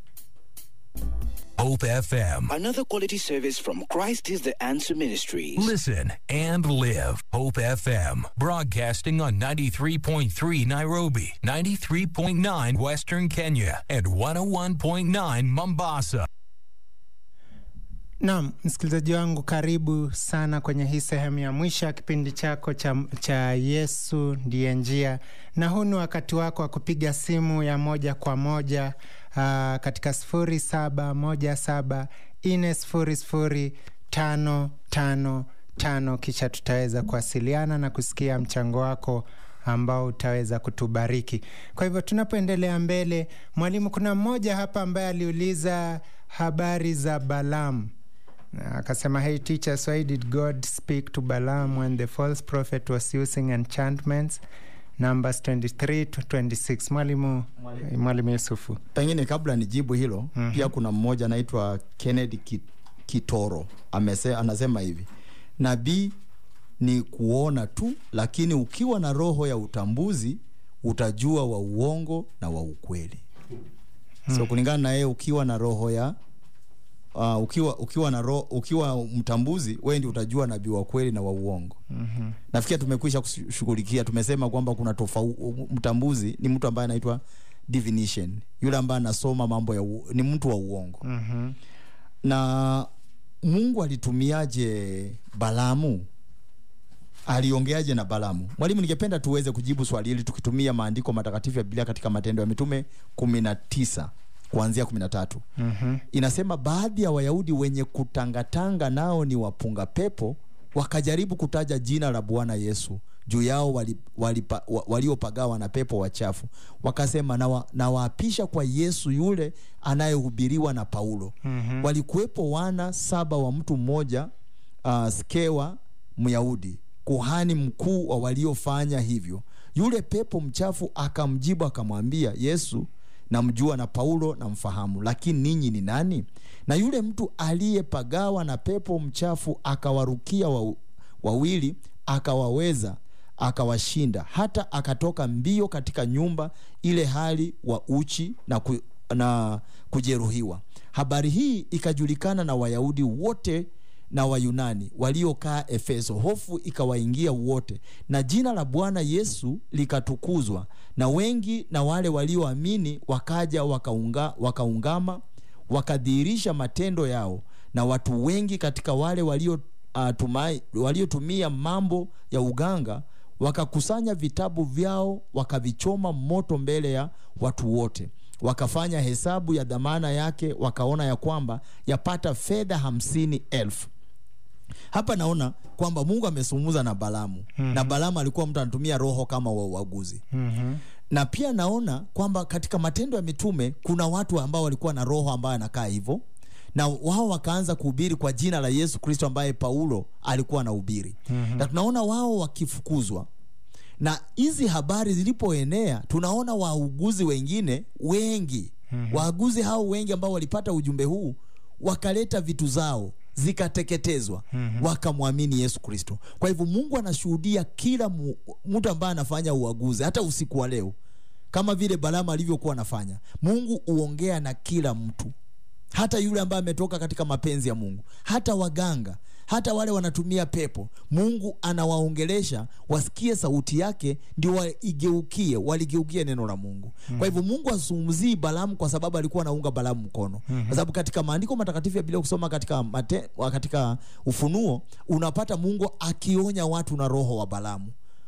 Hope FM. Another quality service from Christ is the Answer Ministries. Listen and live. Hope FM. Broadcasting on 93.3 Nairobi, 93.9 Western Kenya, and 101.9 Mombasa. Naam, msikilizaji wangu, karibu sana kwenye hii sehemu ya mwisho ya kipindi chako cha, cha Yesu ndiye njia, na huu ni wakati wako wa kupiga simu ya moja kwa moja katika sifuri saba moja saba nne sifuri sifuri tano tano tano kisha tutaweza kuwasiliana na kusikia mchango wako ambao utaweza kutubariki kwa hivyo tunapoendelea mbele mwalimu kuna mmoja hapa ambaye aliuliza habari za balamu akasema hey teachers why did god speak to balaam when the false prophet was using enchantments numbers 23 to 26 mwalimu mwalimu yusufu pengine kabla nijibu hilo mm-hmm. pia kuna mmoja anaitwa kennedy Ki- kitoro Amese, anasema hivi nabii ni kuona tu lakini ukiwa na roho ya utambuzi utajua wa uongo na wa ukweli so kulingana na yeye ukiwa na roho ya uh, ukiwa ukiwa na roho, ukiwa mtambuzi wewe ndio utajua nabii wa kweli na wa uongo mm-hmm. nafikiri tumekwisha kushughulikia tumesema kwamba kuna tofau, mtambuzi ni mtu ambaye anaitwa divination yule ambaye anasoma mambo ya u, ni mtu wa uongo mm-hmm. na mungu alitumiaje balamu aliongeaje na balamu mwalimu ningependa tuweze kujibu swali hili tukitumia maandiko matakatifu ya biblia katika matendo ya mitume kumi na tisa kuanzia kumi na tatu Mhm. inasema baadhi ya wayahudi wenye kutangatanga nao ni wapunga pepo wakajaribu kutaja jina la bwana yesu juu yao wali, wali, wa, waliopagawa na pepo wachafu wakasema nawa- nawaapisha kwa yesu yule anayehubiriwa na paulo mm-hmm. walikuwepo wana saba wa mtu mmoja uh, skewa myahudi kuhani mkuu wa waliofanya hivyo yule pepo mchafu akamjibu akamwambia yesu namjua na paulo namfahamu lakini ninyi ni nani na yule mtu aliyepagawa na pepo mchafu akawarukia wa, wawili akawaweza akawashinda hata akatoka mbio katika nyumba ile hali wa uchi na, ku, na kujeruhiwa habari hii ikajulikana na wayahudi wote na wayunani waliokaa efeso hofu ikawaingia wote na jina la bwana yesu likatukuzwa na wengi na wale walioamini wakaja wakaunga, wakaungama wakadhihirisha matendo yao na watu wengi katika wale walio uh, tumai, waliotumia mambo ya uganga wakakusanya vitabu vyao wakavichoma moto mbele ya watu wote wakafanya hesabu ya dhamana yake wakaona ya kwamba yapata fedha hamsini elfu hapa naona kwamba mungu amesumuza na balamu mm-hmm. na balamu alikuwa mtu anatumia roho kama wa uaguzi Mhm. na pia naona kwamba katika matendo ya mitume kuna watu ambao walikuwa na roho ambayo anakaa hivyo na wao wakaanza kuhubiri kwa jina la yesu kristo ambaye paulo alikuwa anahubiri mm-hmm. na tunaona wao wakifukuzwa na hizi habari zilipoenea tunaona wauguzi wengine wengi mm-hmm. waaguzi hao wengi ambao walipata ujumbe huu wakaleta vitu zao zikateketezwa mm-hmm. wakamwamini yesu kristo kwa hivyo mungu anashuhudia kila mu- mtu ambaye anafanya uaguzi hata usiku wa leo kama vile balama alivyokuwa anafanya mungu huongea na kila mtu hata yule ambaye ametoka katika mapenzi ya mungu hata waganga hata wale wanatumia pepo mungu anawaongelesha wasikie sauti yake ndio waigeukie waligeukie neno la mungu mm. kwa hivyo mungu azungumzii balamu kwa sababu alikuwa anaunga balamu mkono mm-hmm. kwa sababu katika maandiko matakatifu ya biblia kusoma katika, mate, katika ufunuo unapata mungu akionya watu na roho wa balamu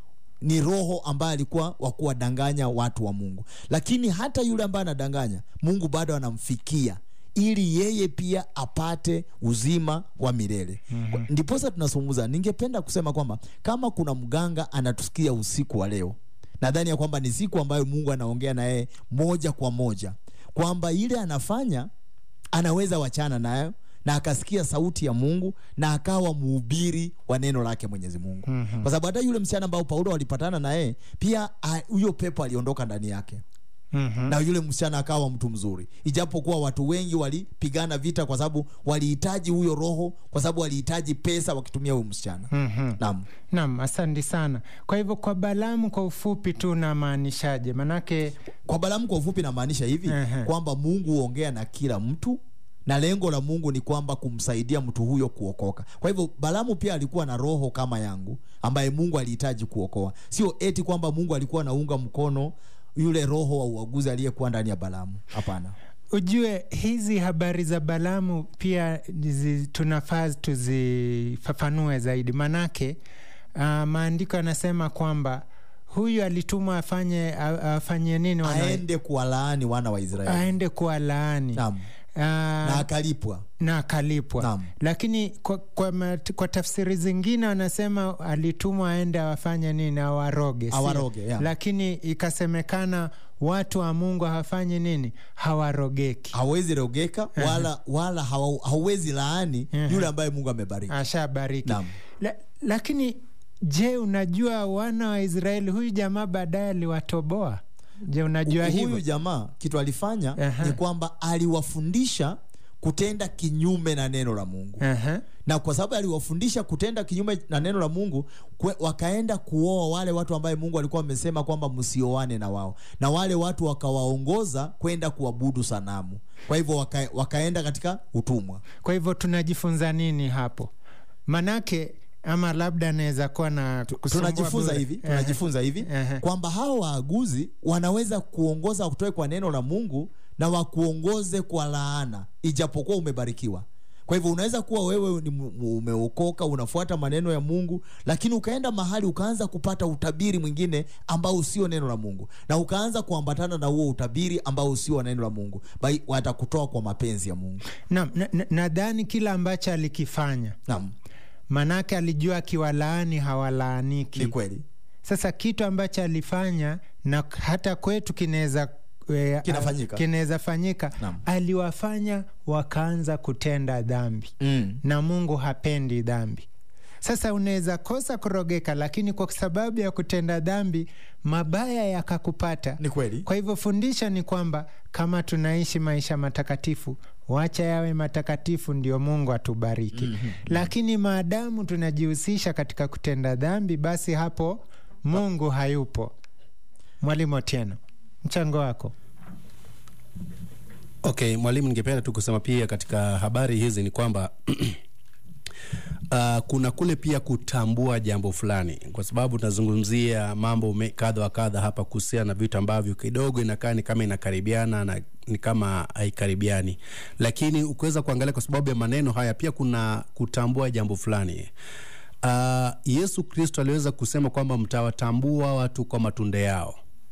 ni roho ambaye alikuwa wa kuwadanganya watu wa mungu lakini hata yule ambaye anadanganya mungu bado anamfikia ili yeye pia apate uzima wa milele mm-hmm. ndiposa tunazungumza ningependa kusema kwamba kama kuna mganga anatusikia usiku wa leo nadhani ya kwamba ni siku ambayo mungu anaongea na yeye moja kwa moja kwamba ile anafanya anaweza wachana nayo na akasikia sauti ya mungu na akawa mhubiri wa neno lake mwenyezi mungu mm-hmm. kwa sababu hata yule msichana ambao paulo walipatana naye pia ah, huyo pepo aliondoka ndani yake Mhm. na yule msichana akawa mtu mzuri ijapokuwa watu wengi walipigana vita kwa sababu walihitaji huyo roho kwa sababu walihitaji pesa wakitumia huyo msichana Mhm. naam Naam, asante sana. Kwa hivyo kwa Balamu kwa ufupi tu unamaanishaje? Manake kwa balamu kwa ufupi namaanisha hivi Ehe. kwamba mungu huongea na kila mtu na lengo la mungu ni kwamba kumsaidia mtu huyo kuokoka kwa hivyo balamu pia alikuwa na roho kama yangu ambaye mungu alihitaji kuokoa sio eti kwamba mungu alikuwa anaunga mkono yule roho wa uaguzi aliyekuwa ndani ya balamu hapana ujue hizi habari za Balamu pia zi, tunafaa tuzifafanue zaidi, manake uh, maandiko yanasema kwamba huyu alitumwa afanye a- afanye nini wana- aende kuwalaani wana wa Israeli aende kuwa laani Naam. Ah, na akalipwa na akalipwa Naam. lakini kwa, kwa, mat- kwa tafsiri zingine wanasema alitumwa aende awafanye nini awaroge sio? Awaroge, yeah. lakini ikasemekana watu wa mungu hawafanyi nini hawarogeki hawezi rogeka wala, wala hawa- hauwezi laani yule ambaye Mungu amebariki ashabariki Naam. La, lakini je unajua wana wa israeli huyu jamaa baadaye aliwatoboa je unajua huyu hivyo jamaa kitu alifanya Aha. ni kwamba aliwafundisha kutenda kinyume na neno la Mungu Aha. na kwa sababu aliwafundisha kutenda kinyume na neno la Mungu kwe, wakaenda kuoa wale watu ambaye Mungu alikuwa amesema kwamba msioane na wao, na wale watu wakawaongoza kwenda kuabudu sanamu. Kwa hivyo waka, wakaenda katika utumwa. kwa hivyo tunajifunza nini hapo manake ama labda anaweza kuwa na kusumbua Tunajifunza bure. hivi, Aha. tunajifunza hivi Aha. kwamba hao waaguzi wanaweza kuongoza kutoka kwa neno la Mungu na wakuongoze kwa laana, ijapokuwa umebarikiwa. Kwa hivyo unaweza kuwa wewe ni mu- umeokoka, unafuata maneno ya Mungu, lakini ukaenda mahali ukaanza kupata utabiri mwingine ambao usio neno la Mungu, na ukaanza kuambatana na huo utabiri ambao usio neno la Mungu, bai watakutoa kwa mapenzi ya Mungu. Naam, na- na- nadhani kila ambacho alikifanya Naam, manake alijua akiwalaani hawalaaniki ni kweli. sasa kitu ambacho alifanya na hata kwetu kinaweza e, Kinafanyika. kinaweza fanyika Naam. aliwafanya wakaanza kutenda dhambi Mm. na mungu hapendi dhambi sasa unaweza kosa kurogeka lakini kwa sababu ya kutenda dhambi mabaya yakakupata Ni kweli. kwa hivyo fundisho ni kwamba kama tunaishi maisha matakatifu wacha yawe matakatifu ndio mungu atubariki mm-hmm. lakini maadamu tunajihusisha katika kutenda dhambi basi hapo mungu hayupo mwalimu otieno mchango wako Okay, mwalimu, ningependa tu kusema pia katika habari hizi ni kwamba Uh, kuna kule pia kutambua jambo fulani, kwa sababu tunazungumzia mambo me- kadha wa kadha hapa kuhusiana na vitu ambavyo kidogo inakaa ni kama inakaribiana na ni kama haikaribiani, lakini ukiweza kuangalia kwa sababu ya maneno haya pia kuna kutambua jambo fulani. Uh, Yesu Kristo aliweza kusema kwamba mtawatambua watu kwa matunda yao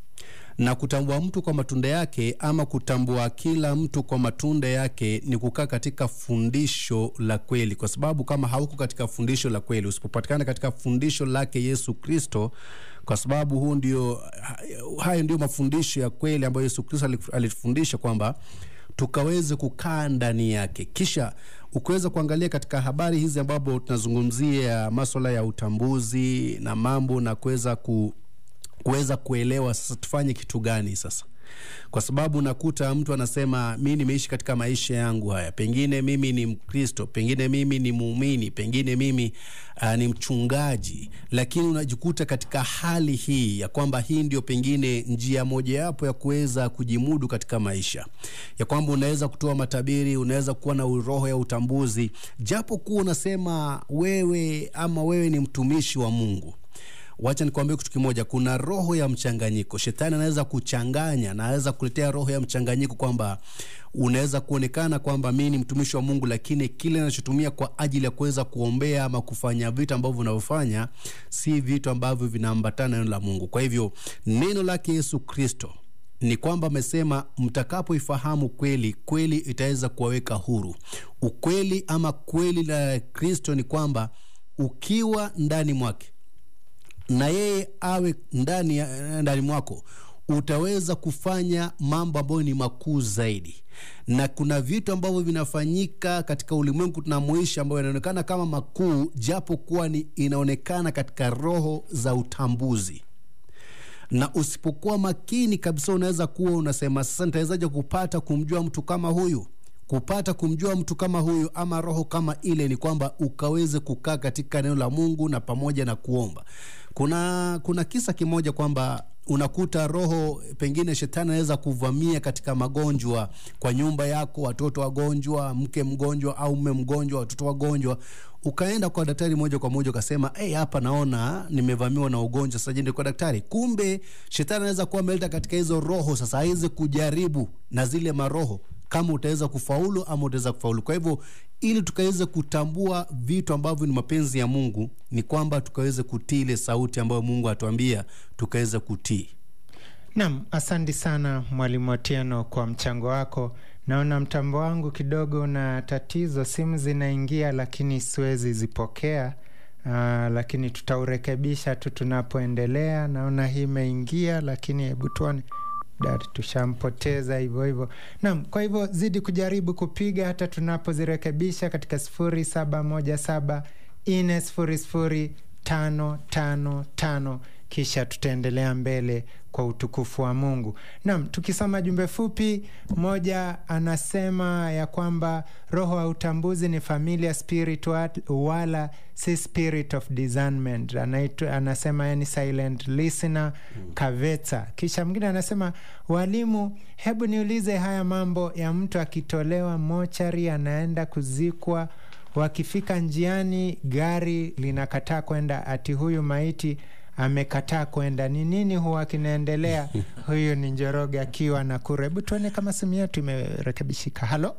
na kutambua mtu kwa matunda yake ama kutambua kila mtu kwa matunda yake ni kukaa katika fundisho la kweli, kwa sababu kama hauko katika fundisho la kweli, usipopatikana katika fundisho lake Yesu Kristo, kwa sababu huu ndio, hayo ndio mafundisho ya kweli ambayo Yesu Kristo alif- alitufundisha kwamba tukaweze kukaa ndani yake. Kisha ukiweza kuangalia katika habari hizi ambapo tunazungumzia maswala ya utambuzi na mambo na kuweza ku kuweza kuelewa sasa tufanye kitu gani sasa kwa sababu nakuta mtu anasema mi nimeishi katika maisha yangu haya pengine mimi ni mkristo pengine mimi ni muumini pengine mimi uh, ni mchungaji lakini unajikuta katika hali hii ya kwamba hii ndio pengine njia mojawapo ya kuweza kujimudu katika maisha ya kwamba unaweza kutoa matabiri unaweza kuwa na roho ya utambuzi japo kuwa unasema wewe ama wewe ni mtumishi wa mungu wacha nikwambie kitu kimoja kuna roho ya mchanganyiko shetani anaweza kuchanganya na anaweza kuletea roho ya mchanganyiko kwamba unaweza kuonekana kwamba mi ni mtumishi wa mungu lakini kile anachotumia kwa ajili ya kuweza kuombea ama kufanya vitu ambavyo unavyofanya si vitu ambavyo vinaambatana na neno la mungu kwa hivyo neno lake yesu kristo ni kwamba amesema mtakapoifahamu kweli kweli itaweza kuwaweka huru ukweli ama kweli la kristo ni kwamba ukiwa ndani mwake na yeye awe ndani, ya- ndani mwako utaweza kufanya mambo ambayo ni makuu zaidi na kuna vitu ambavyo vinafanyika katika ulimwengu tunamoishi ambayo yanaonekana kama makuu japo kuwa ni inaonekana katika roho za utambuzi na usipokuwa makini kabisa unaweza kuwa unasema sasa nitawezaje kupata kumjua mtu kama huyu kupata kumjua mtu kama huyu ama roho kama ile ni kwamba ukaweze kukaa katika neno la mungu na pamoja na kuomba kuna kuna kisa kimoja kwamba unakuta roho pengine shetani anaweza kuvamia katika magonjwa kwa nyumba yako watoto wagonjwa mke mgonjwa au mme mgonjwa watoto wagonjwa ukaenda kwa daktari moja kwa moja ukasema hey, hapa naona nimevamiwa na ugonjwa sasa jende kwa daktari kumbe shetani anaweza kuwa ameleta katika hizo roho sasa aweze kujaribu na zile maroho kama utaweza kufaulu ama utaweza kufaulu kwa hivyo ili tukaweze kutambua vitu ambavyo ni mapenzi ya mungu ni kwamba tukaweze kutii ile sauti ambayo mungu atuambia tukaweze kutii Naam, asante sana Mwalimu Otieno kwa mchango wako. Naona mtambo wangu kidogo una tatizo, simu zinaingia lakini siwezi zipokea. Uh, lakini tutaurekebisha tu tunapoendelea. Naona hii imeingia, lakini hebu tuone Dari tushampoteza hivyo hivyo. Naam, kwa hivyo zidi kujaribu kupiga hata tunapozirekebisha katika sifuri saba moja saba nne sifuri sifuri tano tano tano kisha tutaendelea mbele kwa utukufu wa Mungu. Naam, tukisoma jumbe fupi, mmoja anasema ya kwamba roho wa utambuzi ni familia spirit wa- wala si spirit of discernment. Anaitu, anasema yani silent listener Kaveta. Kisha mwingine anasema walimu, hebu niulize haya mambo ya mtu akitolewa mochari anaenda kuzikwa wakifika njiani gari linakataa kwenda, ati huyu maiti amekataa kwenda, ni nini huwa kinaendelea? Huyu ni Njoroge akiwa Nakuru. Hebu tuone kama simu yetu imerekebishika. Halo,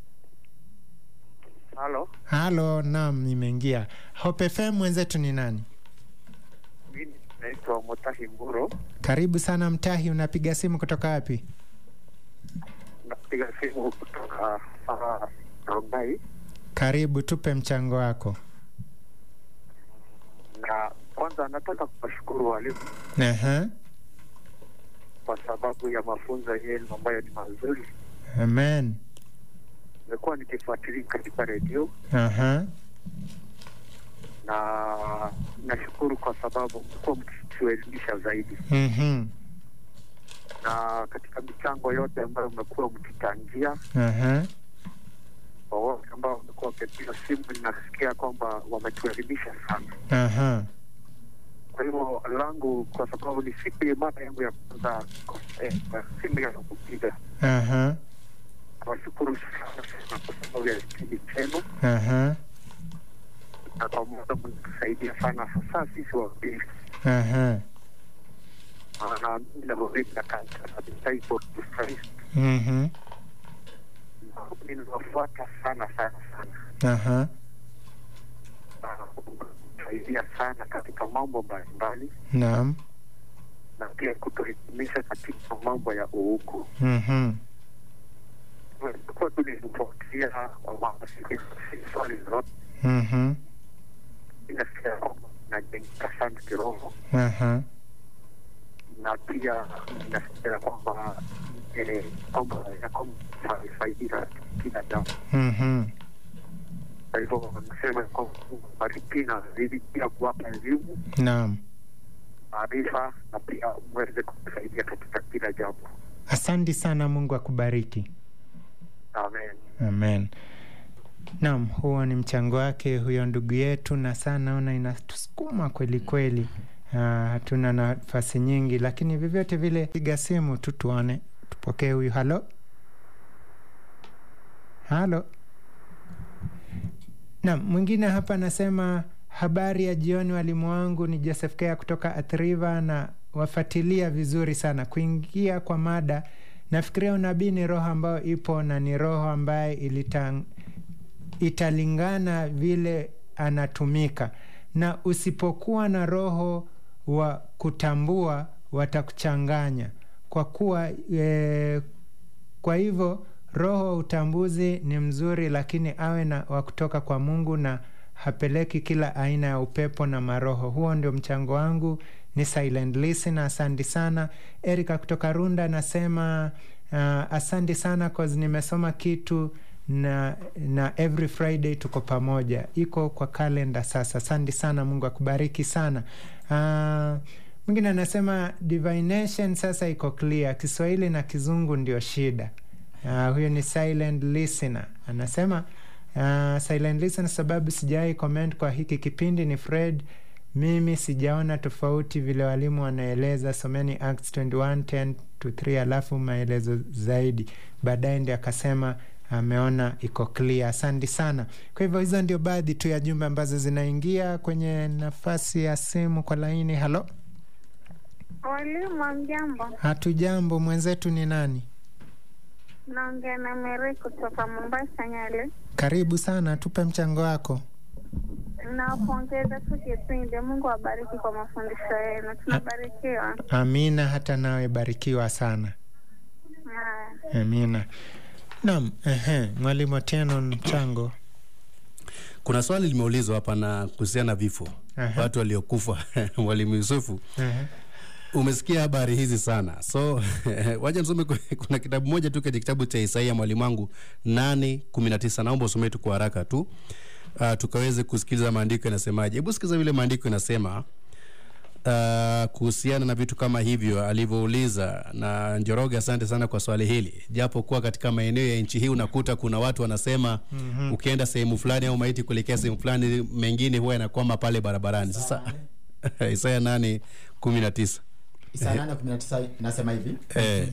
Halo, halo, naam, imeingia. Hope FM, mwenzetu ni nani? mimi naitwa Mutahi Mburo, Karibu sana Mtahi, unapiga simu kutoka wapi? napiga simu kutoka uh, Rongai, Karibu, tupe mchango wako. na kwanza nataka kuwashukuru walimu Aha, kwa sababu ya mafunzo yenu ambayo ni mazuri. amen. Nimekuwa nikifuatilia katika redio Aha, na nashukuru kwa sababu mmekuwa mkituelimisha zaidi, mhm, na katika michango yote ambayo mmekuwa mkichangia, aha, kwa wote ambao wamekuwa wakipiga simu, ninasikia kwamba wametuelimisha sana. aha, Kwa hivyo langu, kwa sababu ni siku ya mara yangu ya kwanza eh, kwa simu ya kupiga, aha, nawashukuru sana sana kwa sababu ya kipindi chenu, aha, na pamoja mnatusaidia sana, hasa sisi wahubiri, aha, maana mimi nahubiri na kanisa la Disciples of Christ, mhm, na ninawafuata sana sana sana, aha, na kusaidia sana katika mambo mbalimbali, naam, na pia kutuhitimisha katika mambo ya uuku. mhm, Tumekuwa tulifuatilia kwa mambo si swali zote mhm, inasikia kwamba inajengeka sana kiroho aha, na pia inasikia kwamba eh, kwamba ya kwamba faidika kila jambo. mhm, Kwa hivyo nasema kwamba Mungu abariki na zidi pia kuwapa elimu, naam. maarifa na pia mweze kusaidia katika kila jambo. Asante sana, Mungu akubariki. Amen. Amen. Naam, huo ni mchango wake huyo ndugu yetu, na saa naona inatusukuma kweli kweli. Ah, hatuna nafasi nyingi, lakini vyovyote vile, piga simu tu tuone, tupokee huyu. Halo, halo. Naam, mwingine hapa anasema habari ya jioni, walimu wangu ni Joseph Kea kutoka Athriva na wafuatilia vizuri sana. Kuingia kwa mada, nafikiria unabii ni roho ambayo ipo na ni roho ambaye ilitang, italingana vile anatumika, na usipokuwa na roho wa kutambua watakuchanganya kwa kuwa e, kwa hivyo roho wa utambuzi ni mzuri, lakini awe na wa kutoka kwa Mungu na hapeleki kila aina ya upepo na maroho. Huo ndio mchango wangu, ni silent listener. Asante sana. Erika kutoka Runda anasema uh, asante sana cause nimesoma kitu na na every Friday tuko pamoja, iko kwa kalenda sasa. Asante sana, Mungu akubariki sana. Uh, mwingine anasema divination sasa iko clear, Kiswahili na Kizungu ndio shida. Uh, huyo ni silent listener anasema uh, silent listener, sababu sijawahi comment kwa hiki kipindi ni Fred. Mimi sijaona tofauti vile walimu wanaeleza. Someni Acts 21 10 to 3 alafu maelezo zaidi baadaye, ndio akasema ameona iko clear. Asante sana. Kwa hivyo hizo ndio baadhi tu ya jumbe ambazo zinaingia kwenye nafasi ya simu kwa laini. Halo, Walimu, mjambo. hatujambo. Mwenzetu ni nani? Naongea na Mary kutoka Mombasa, Nyale. Karibu sana, tupe mchango wako. Nawapongeza tu kipindi. Mungu awabariki kwa mafundisho yenu, tunabarikiwa. Amina, hata nawe barikiwa sana. Haya. Amina. Naam, ehe, mwalimu Otieno, mchango. kuna swali limeulizwa hapa na kuhusiana na vifo Aha. watu waliokufa mwalimu yusufu Ehe. umesikia habari hizi sana so wacha nisome ku- kuna kitabu moja tu kwenye kitabu cha isaia mwalimu wangu 819 naomba usomee tu kwa haraka tu uh, tukaweze kusikiliza maandiko yanasemaje hebu sikiza vile maandiko yanasema uh, kuhusiana na vitu kama hivyo alivyouliza na njoroge asante sana kwa swali hili japo kuwa katika maeneo ya nchi hii unakuta kuna watu wanasema mm-hmm. ukienda sehemu fulani au maiti kuelekea sehemu fulani mengine huwa yanakwama pale barabarani sasa isaya 8 19 Isaya 8:19 inasema hivi eh,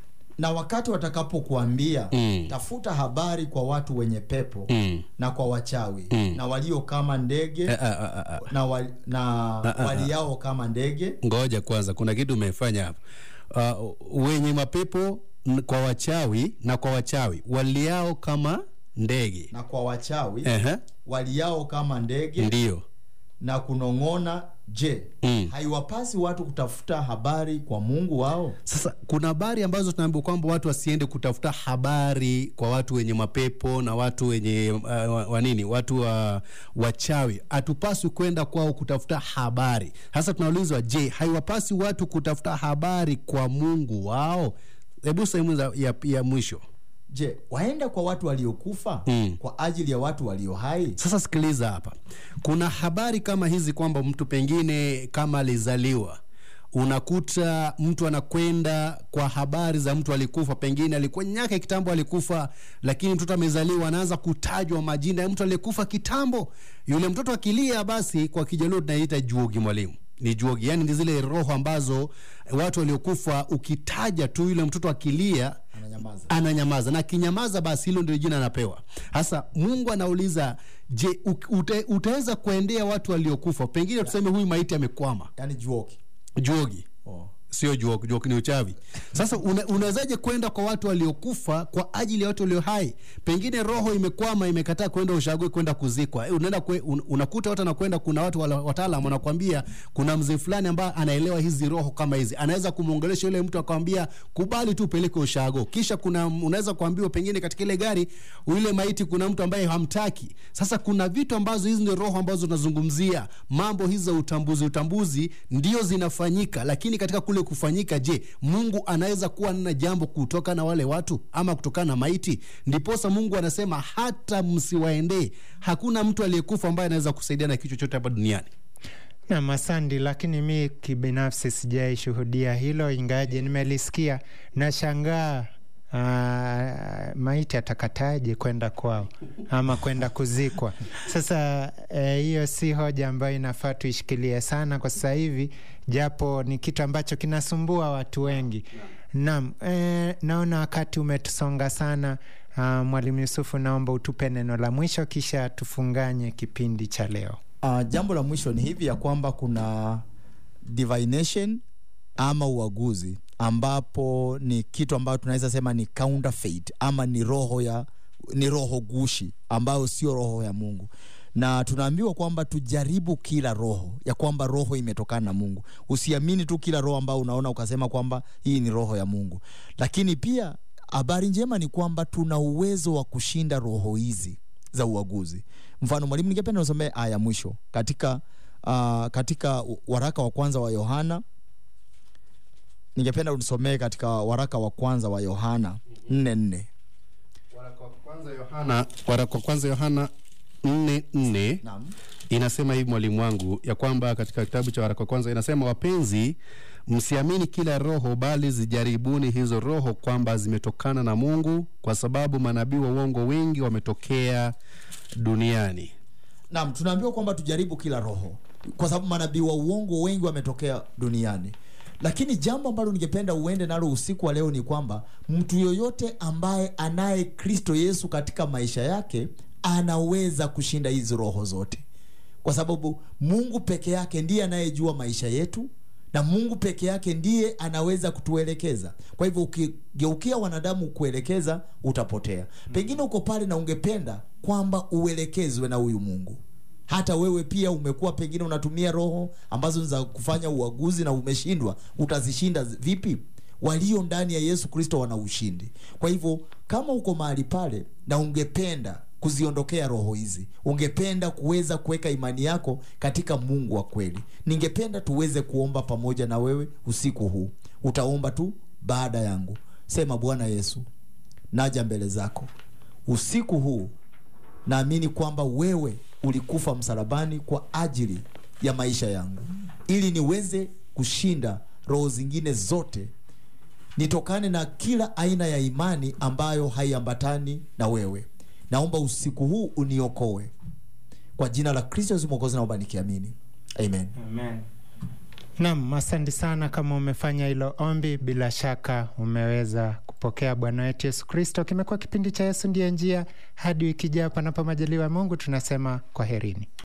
na wakati watakapokuambia Mm. tafuta habari kwa watu wenye pepo Mm. na kwa wachawi Mm. na walio kama ndege eh, ah, ah, ah, ah. na, wal, na ah, ah. waliao kama ndege ngoja kwanza kuna kitu umefanya hapa uh, wenye mapepo n- kwa wachawi na kwa wachawi waliao kama ndege na kwa wachawi Ehe, waliao kama ndege ndio na kunong'ona je Mm. haiwapasi watu kutafuta habari kwa mungu wao sasa kuna habari ambazo tunaambiwa kwamba watu wasiende kutafuta habari kwa watu wenye mapepo na watu wenye uh, wa- wanini watu wa wachawi hatupaswi kwenda kwao kutafuta habari sasa tunaulizwa je haiwapasi watu kutafuta habari kwa mungu wao hebu sehemu za- ya, ya mwisho je waenda kwa watu waliokufa Mm. kwa ajili ya watu walio hai sasa sikiliza hapa kuna habari kama hizi kwamba mtu pengine kama alizaliwa unakuta mtu anakwenda kwa habari za mtu alikufa pengine alikuwa nyaka kitambo alikufa lakini mtoto amezaliwa anaanza kutajwa majina ya mtu aliyekufa kitambo yule mtoto akilia basi kwa kijaluo tunaita juogi mwalimu ni juogi yani ni zile roho ambazo watu waliokufa ukitaja tu yule mtoto akilia ananyamaza ananyamaza na akinyamaza basi hilo ndio jina anapewa sasa mungu anauliza je u- ute, utaweza kuendea watu waliokufa pengine tuseme huyu maiti amekwama yani juoki juogi oh. sio juogi juogi ni uchawi sasa una, unawezaje kwenda kwa watu waliokufa kwa ajili ya watu walio hai pengine roho imekwama imekataa kwenda ushague kwenda kuzikwa Eh, unaenda kwe, un, unakuta watu anakwenda kuna watu wala- wataalam wanakwambia kuna mzee fulani ambaye anaelewa hizi roho kama hizi anaweza kumwongelesha yule mtu akamwambia kubali tu upeleke ushago kisha kuna unaweza kuambiwa pengine katika ile gari yule maiti kuna mtu ambaye hamtaki sasa kuna vitu ambazo hizi ndio roho ambazo tunazungumzia mambo hizi za utambuzi utambuzi ndio zinafanyika lakini katika kule kufanyika je mungu anaweza kuwa na jambo kutoka na wale watu ama kutokana na maiti ndiposa mungu anasema hata msiwaendee hakuna mtu aliyekufa ambaye anaweza kusaidia na kitu chochote hapa duniani Nam, asante, lakini mi kibinafsi sijaishuhudia hilo, ingaje nimelisikia. Nashangaa uh, maiti atakataje kwenda kwao ama kwenda kuzikwa? Sasa eh, hiyo si hoja ambayo inafaa tuishikilie sana kwa sasa hivi, japo ni kitu ambacho kinasumbua watu wengi. Naam, eh, naona wakati umetusonga sana. Uh, Mwalimu Yusufu, naomba utupe neno la mwisho kisha tufunganye kipindi cha leo. uh, jambo la mwisho ni hivi ya kwamba kuna divination ama uaguzi ambapo ni kitu ambayo tunaweza sema ni counterfeit ama ni roho ya ni roho gushi ambayo sio roho ya mungu na tunaambiwa kwamba tujaribu kila roho ya kwamba roho imetokana na mungu usiamini tu kila roho ambayo unaona ukasema kwamba hii ni roho ya mungu lakini pia habari njema ni kwamba tuna uwezo wa kushinda roho hizi za uaguzi mfano mwalimu ningependa usomee aya ya mwisho katika uh, katika waraka wa kwanza wa yohana ningependa unisomee katika waraka wa kwanza wa yohana nne nne waraka wa kwanza yohana waraka wa kwanza yohana nne nne Naam. inasema hivi mwalimu wangu ya kwamba katika kitabu cha waraka wa kwanza inasema wapenzi msiamini kila roho bali zijaribuni hizo roho kwamba zimetokana na mungu kwa sababu manabii wa uongo wengi wametokea duniani naam tunaambiwa kwamba tujaribu kila roho kwa sababu manabii wa uongo wengi wametokea duniani lakini jambo ambalo ningependa uende nalo usiku wa leo ni kwamba mtu yoyote ambaye anaye kristo yesu katika maisha yake anaweza kushinda hizi roho zote kwa sababu mungu peke yake ndiye anayejua maisha yetu na mungu peke yake ndiye anaweza kutuelekeza kwa hivyo ukigeukia wanadamu kuelekeza utapotea pengine uko pale na ungependa kwamba uelekezwe na huyu mungu hata wewe pia umekuwa pengine unatumia roho ambazo ni za kufanya uaguzi na umeshindwa utazishinda vipi walio ndani ya yesu kristo wana ushindi kwa hivyo kama uko mahali pale na ungependa kuziondokea roho hizi ungependa kuweza kuweka imani yako katika mungu wa kweli ningependa tuweze kuomba pamoja na wewe usiku huu utaomba tu baada yangu sema bwana yesu naja mbele zako usiku huu naamini kwamba wewe ulikufa msalabani kwa ajili ya maisha yangu ili niweze kushinda roho zingine zote nitokane na kila aina ya imani ambayo haiambatani na wewe naomba usiku huu uniokoe kwa jina la kristo yesu mwokozi naomba nikiamini amen Amen. Naam, asante sana kama umefanya hilo ombi, bila shaka umeweza kupokea Bwana wetu Yesu Kristo. Kimekuwa kipindi cha Yesu ndiye njia. Hadi wiki ijayo, panapo majaliwa ya Mungu, tunasema kwaherini.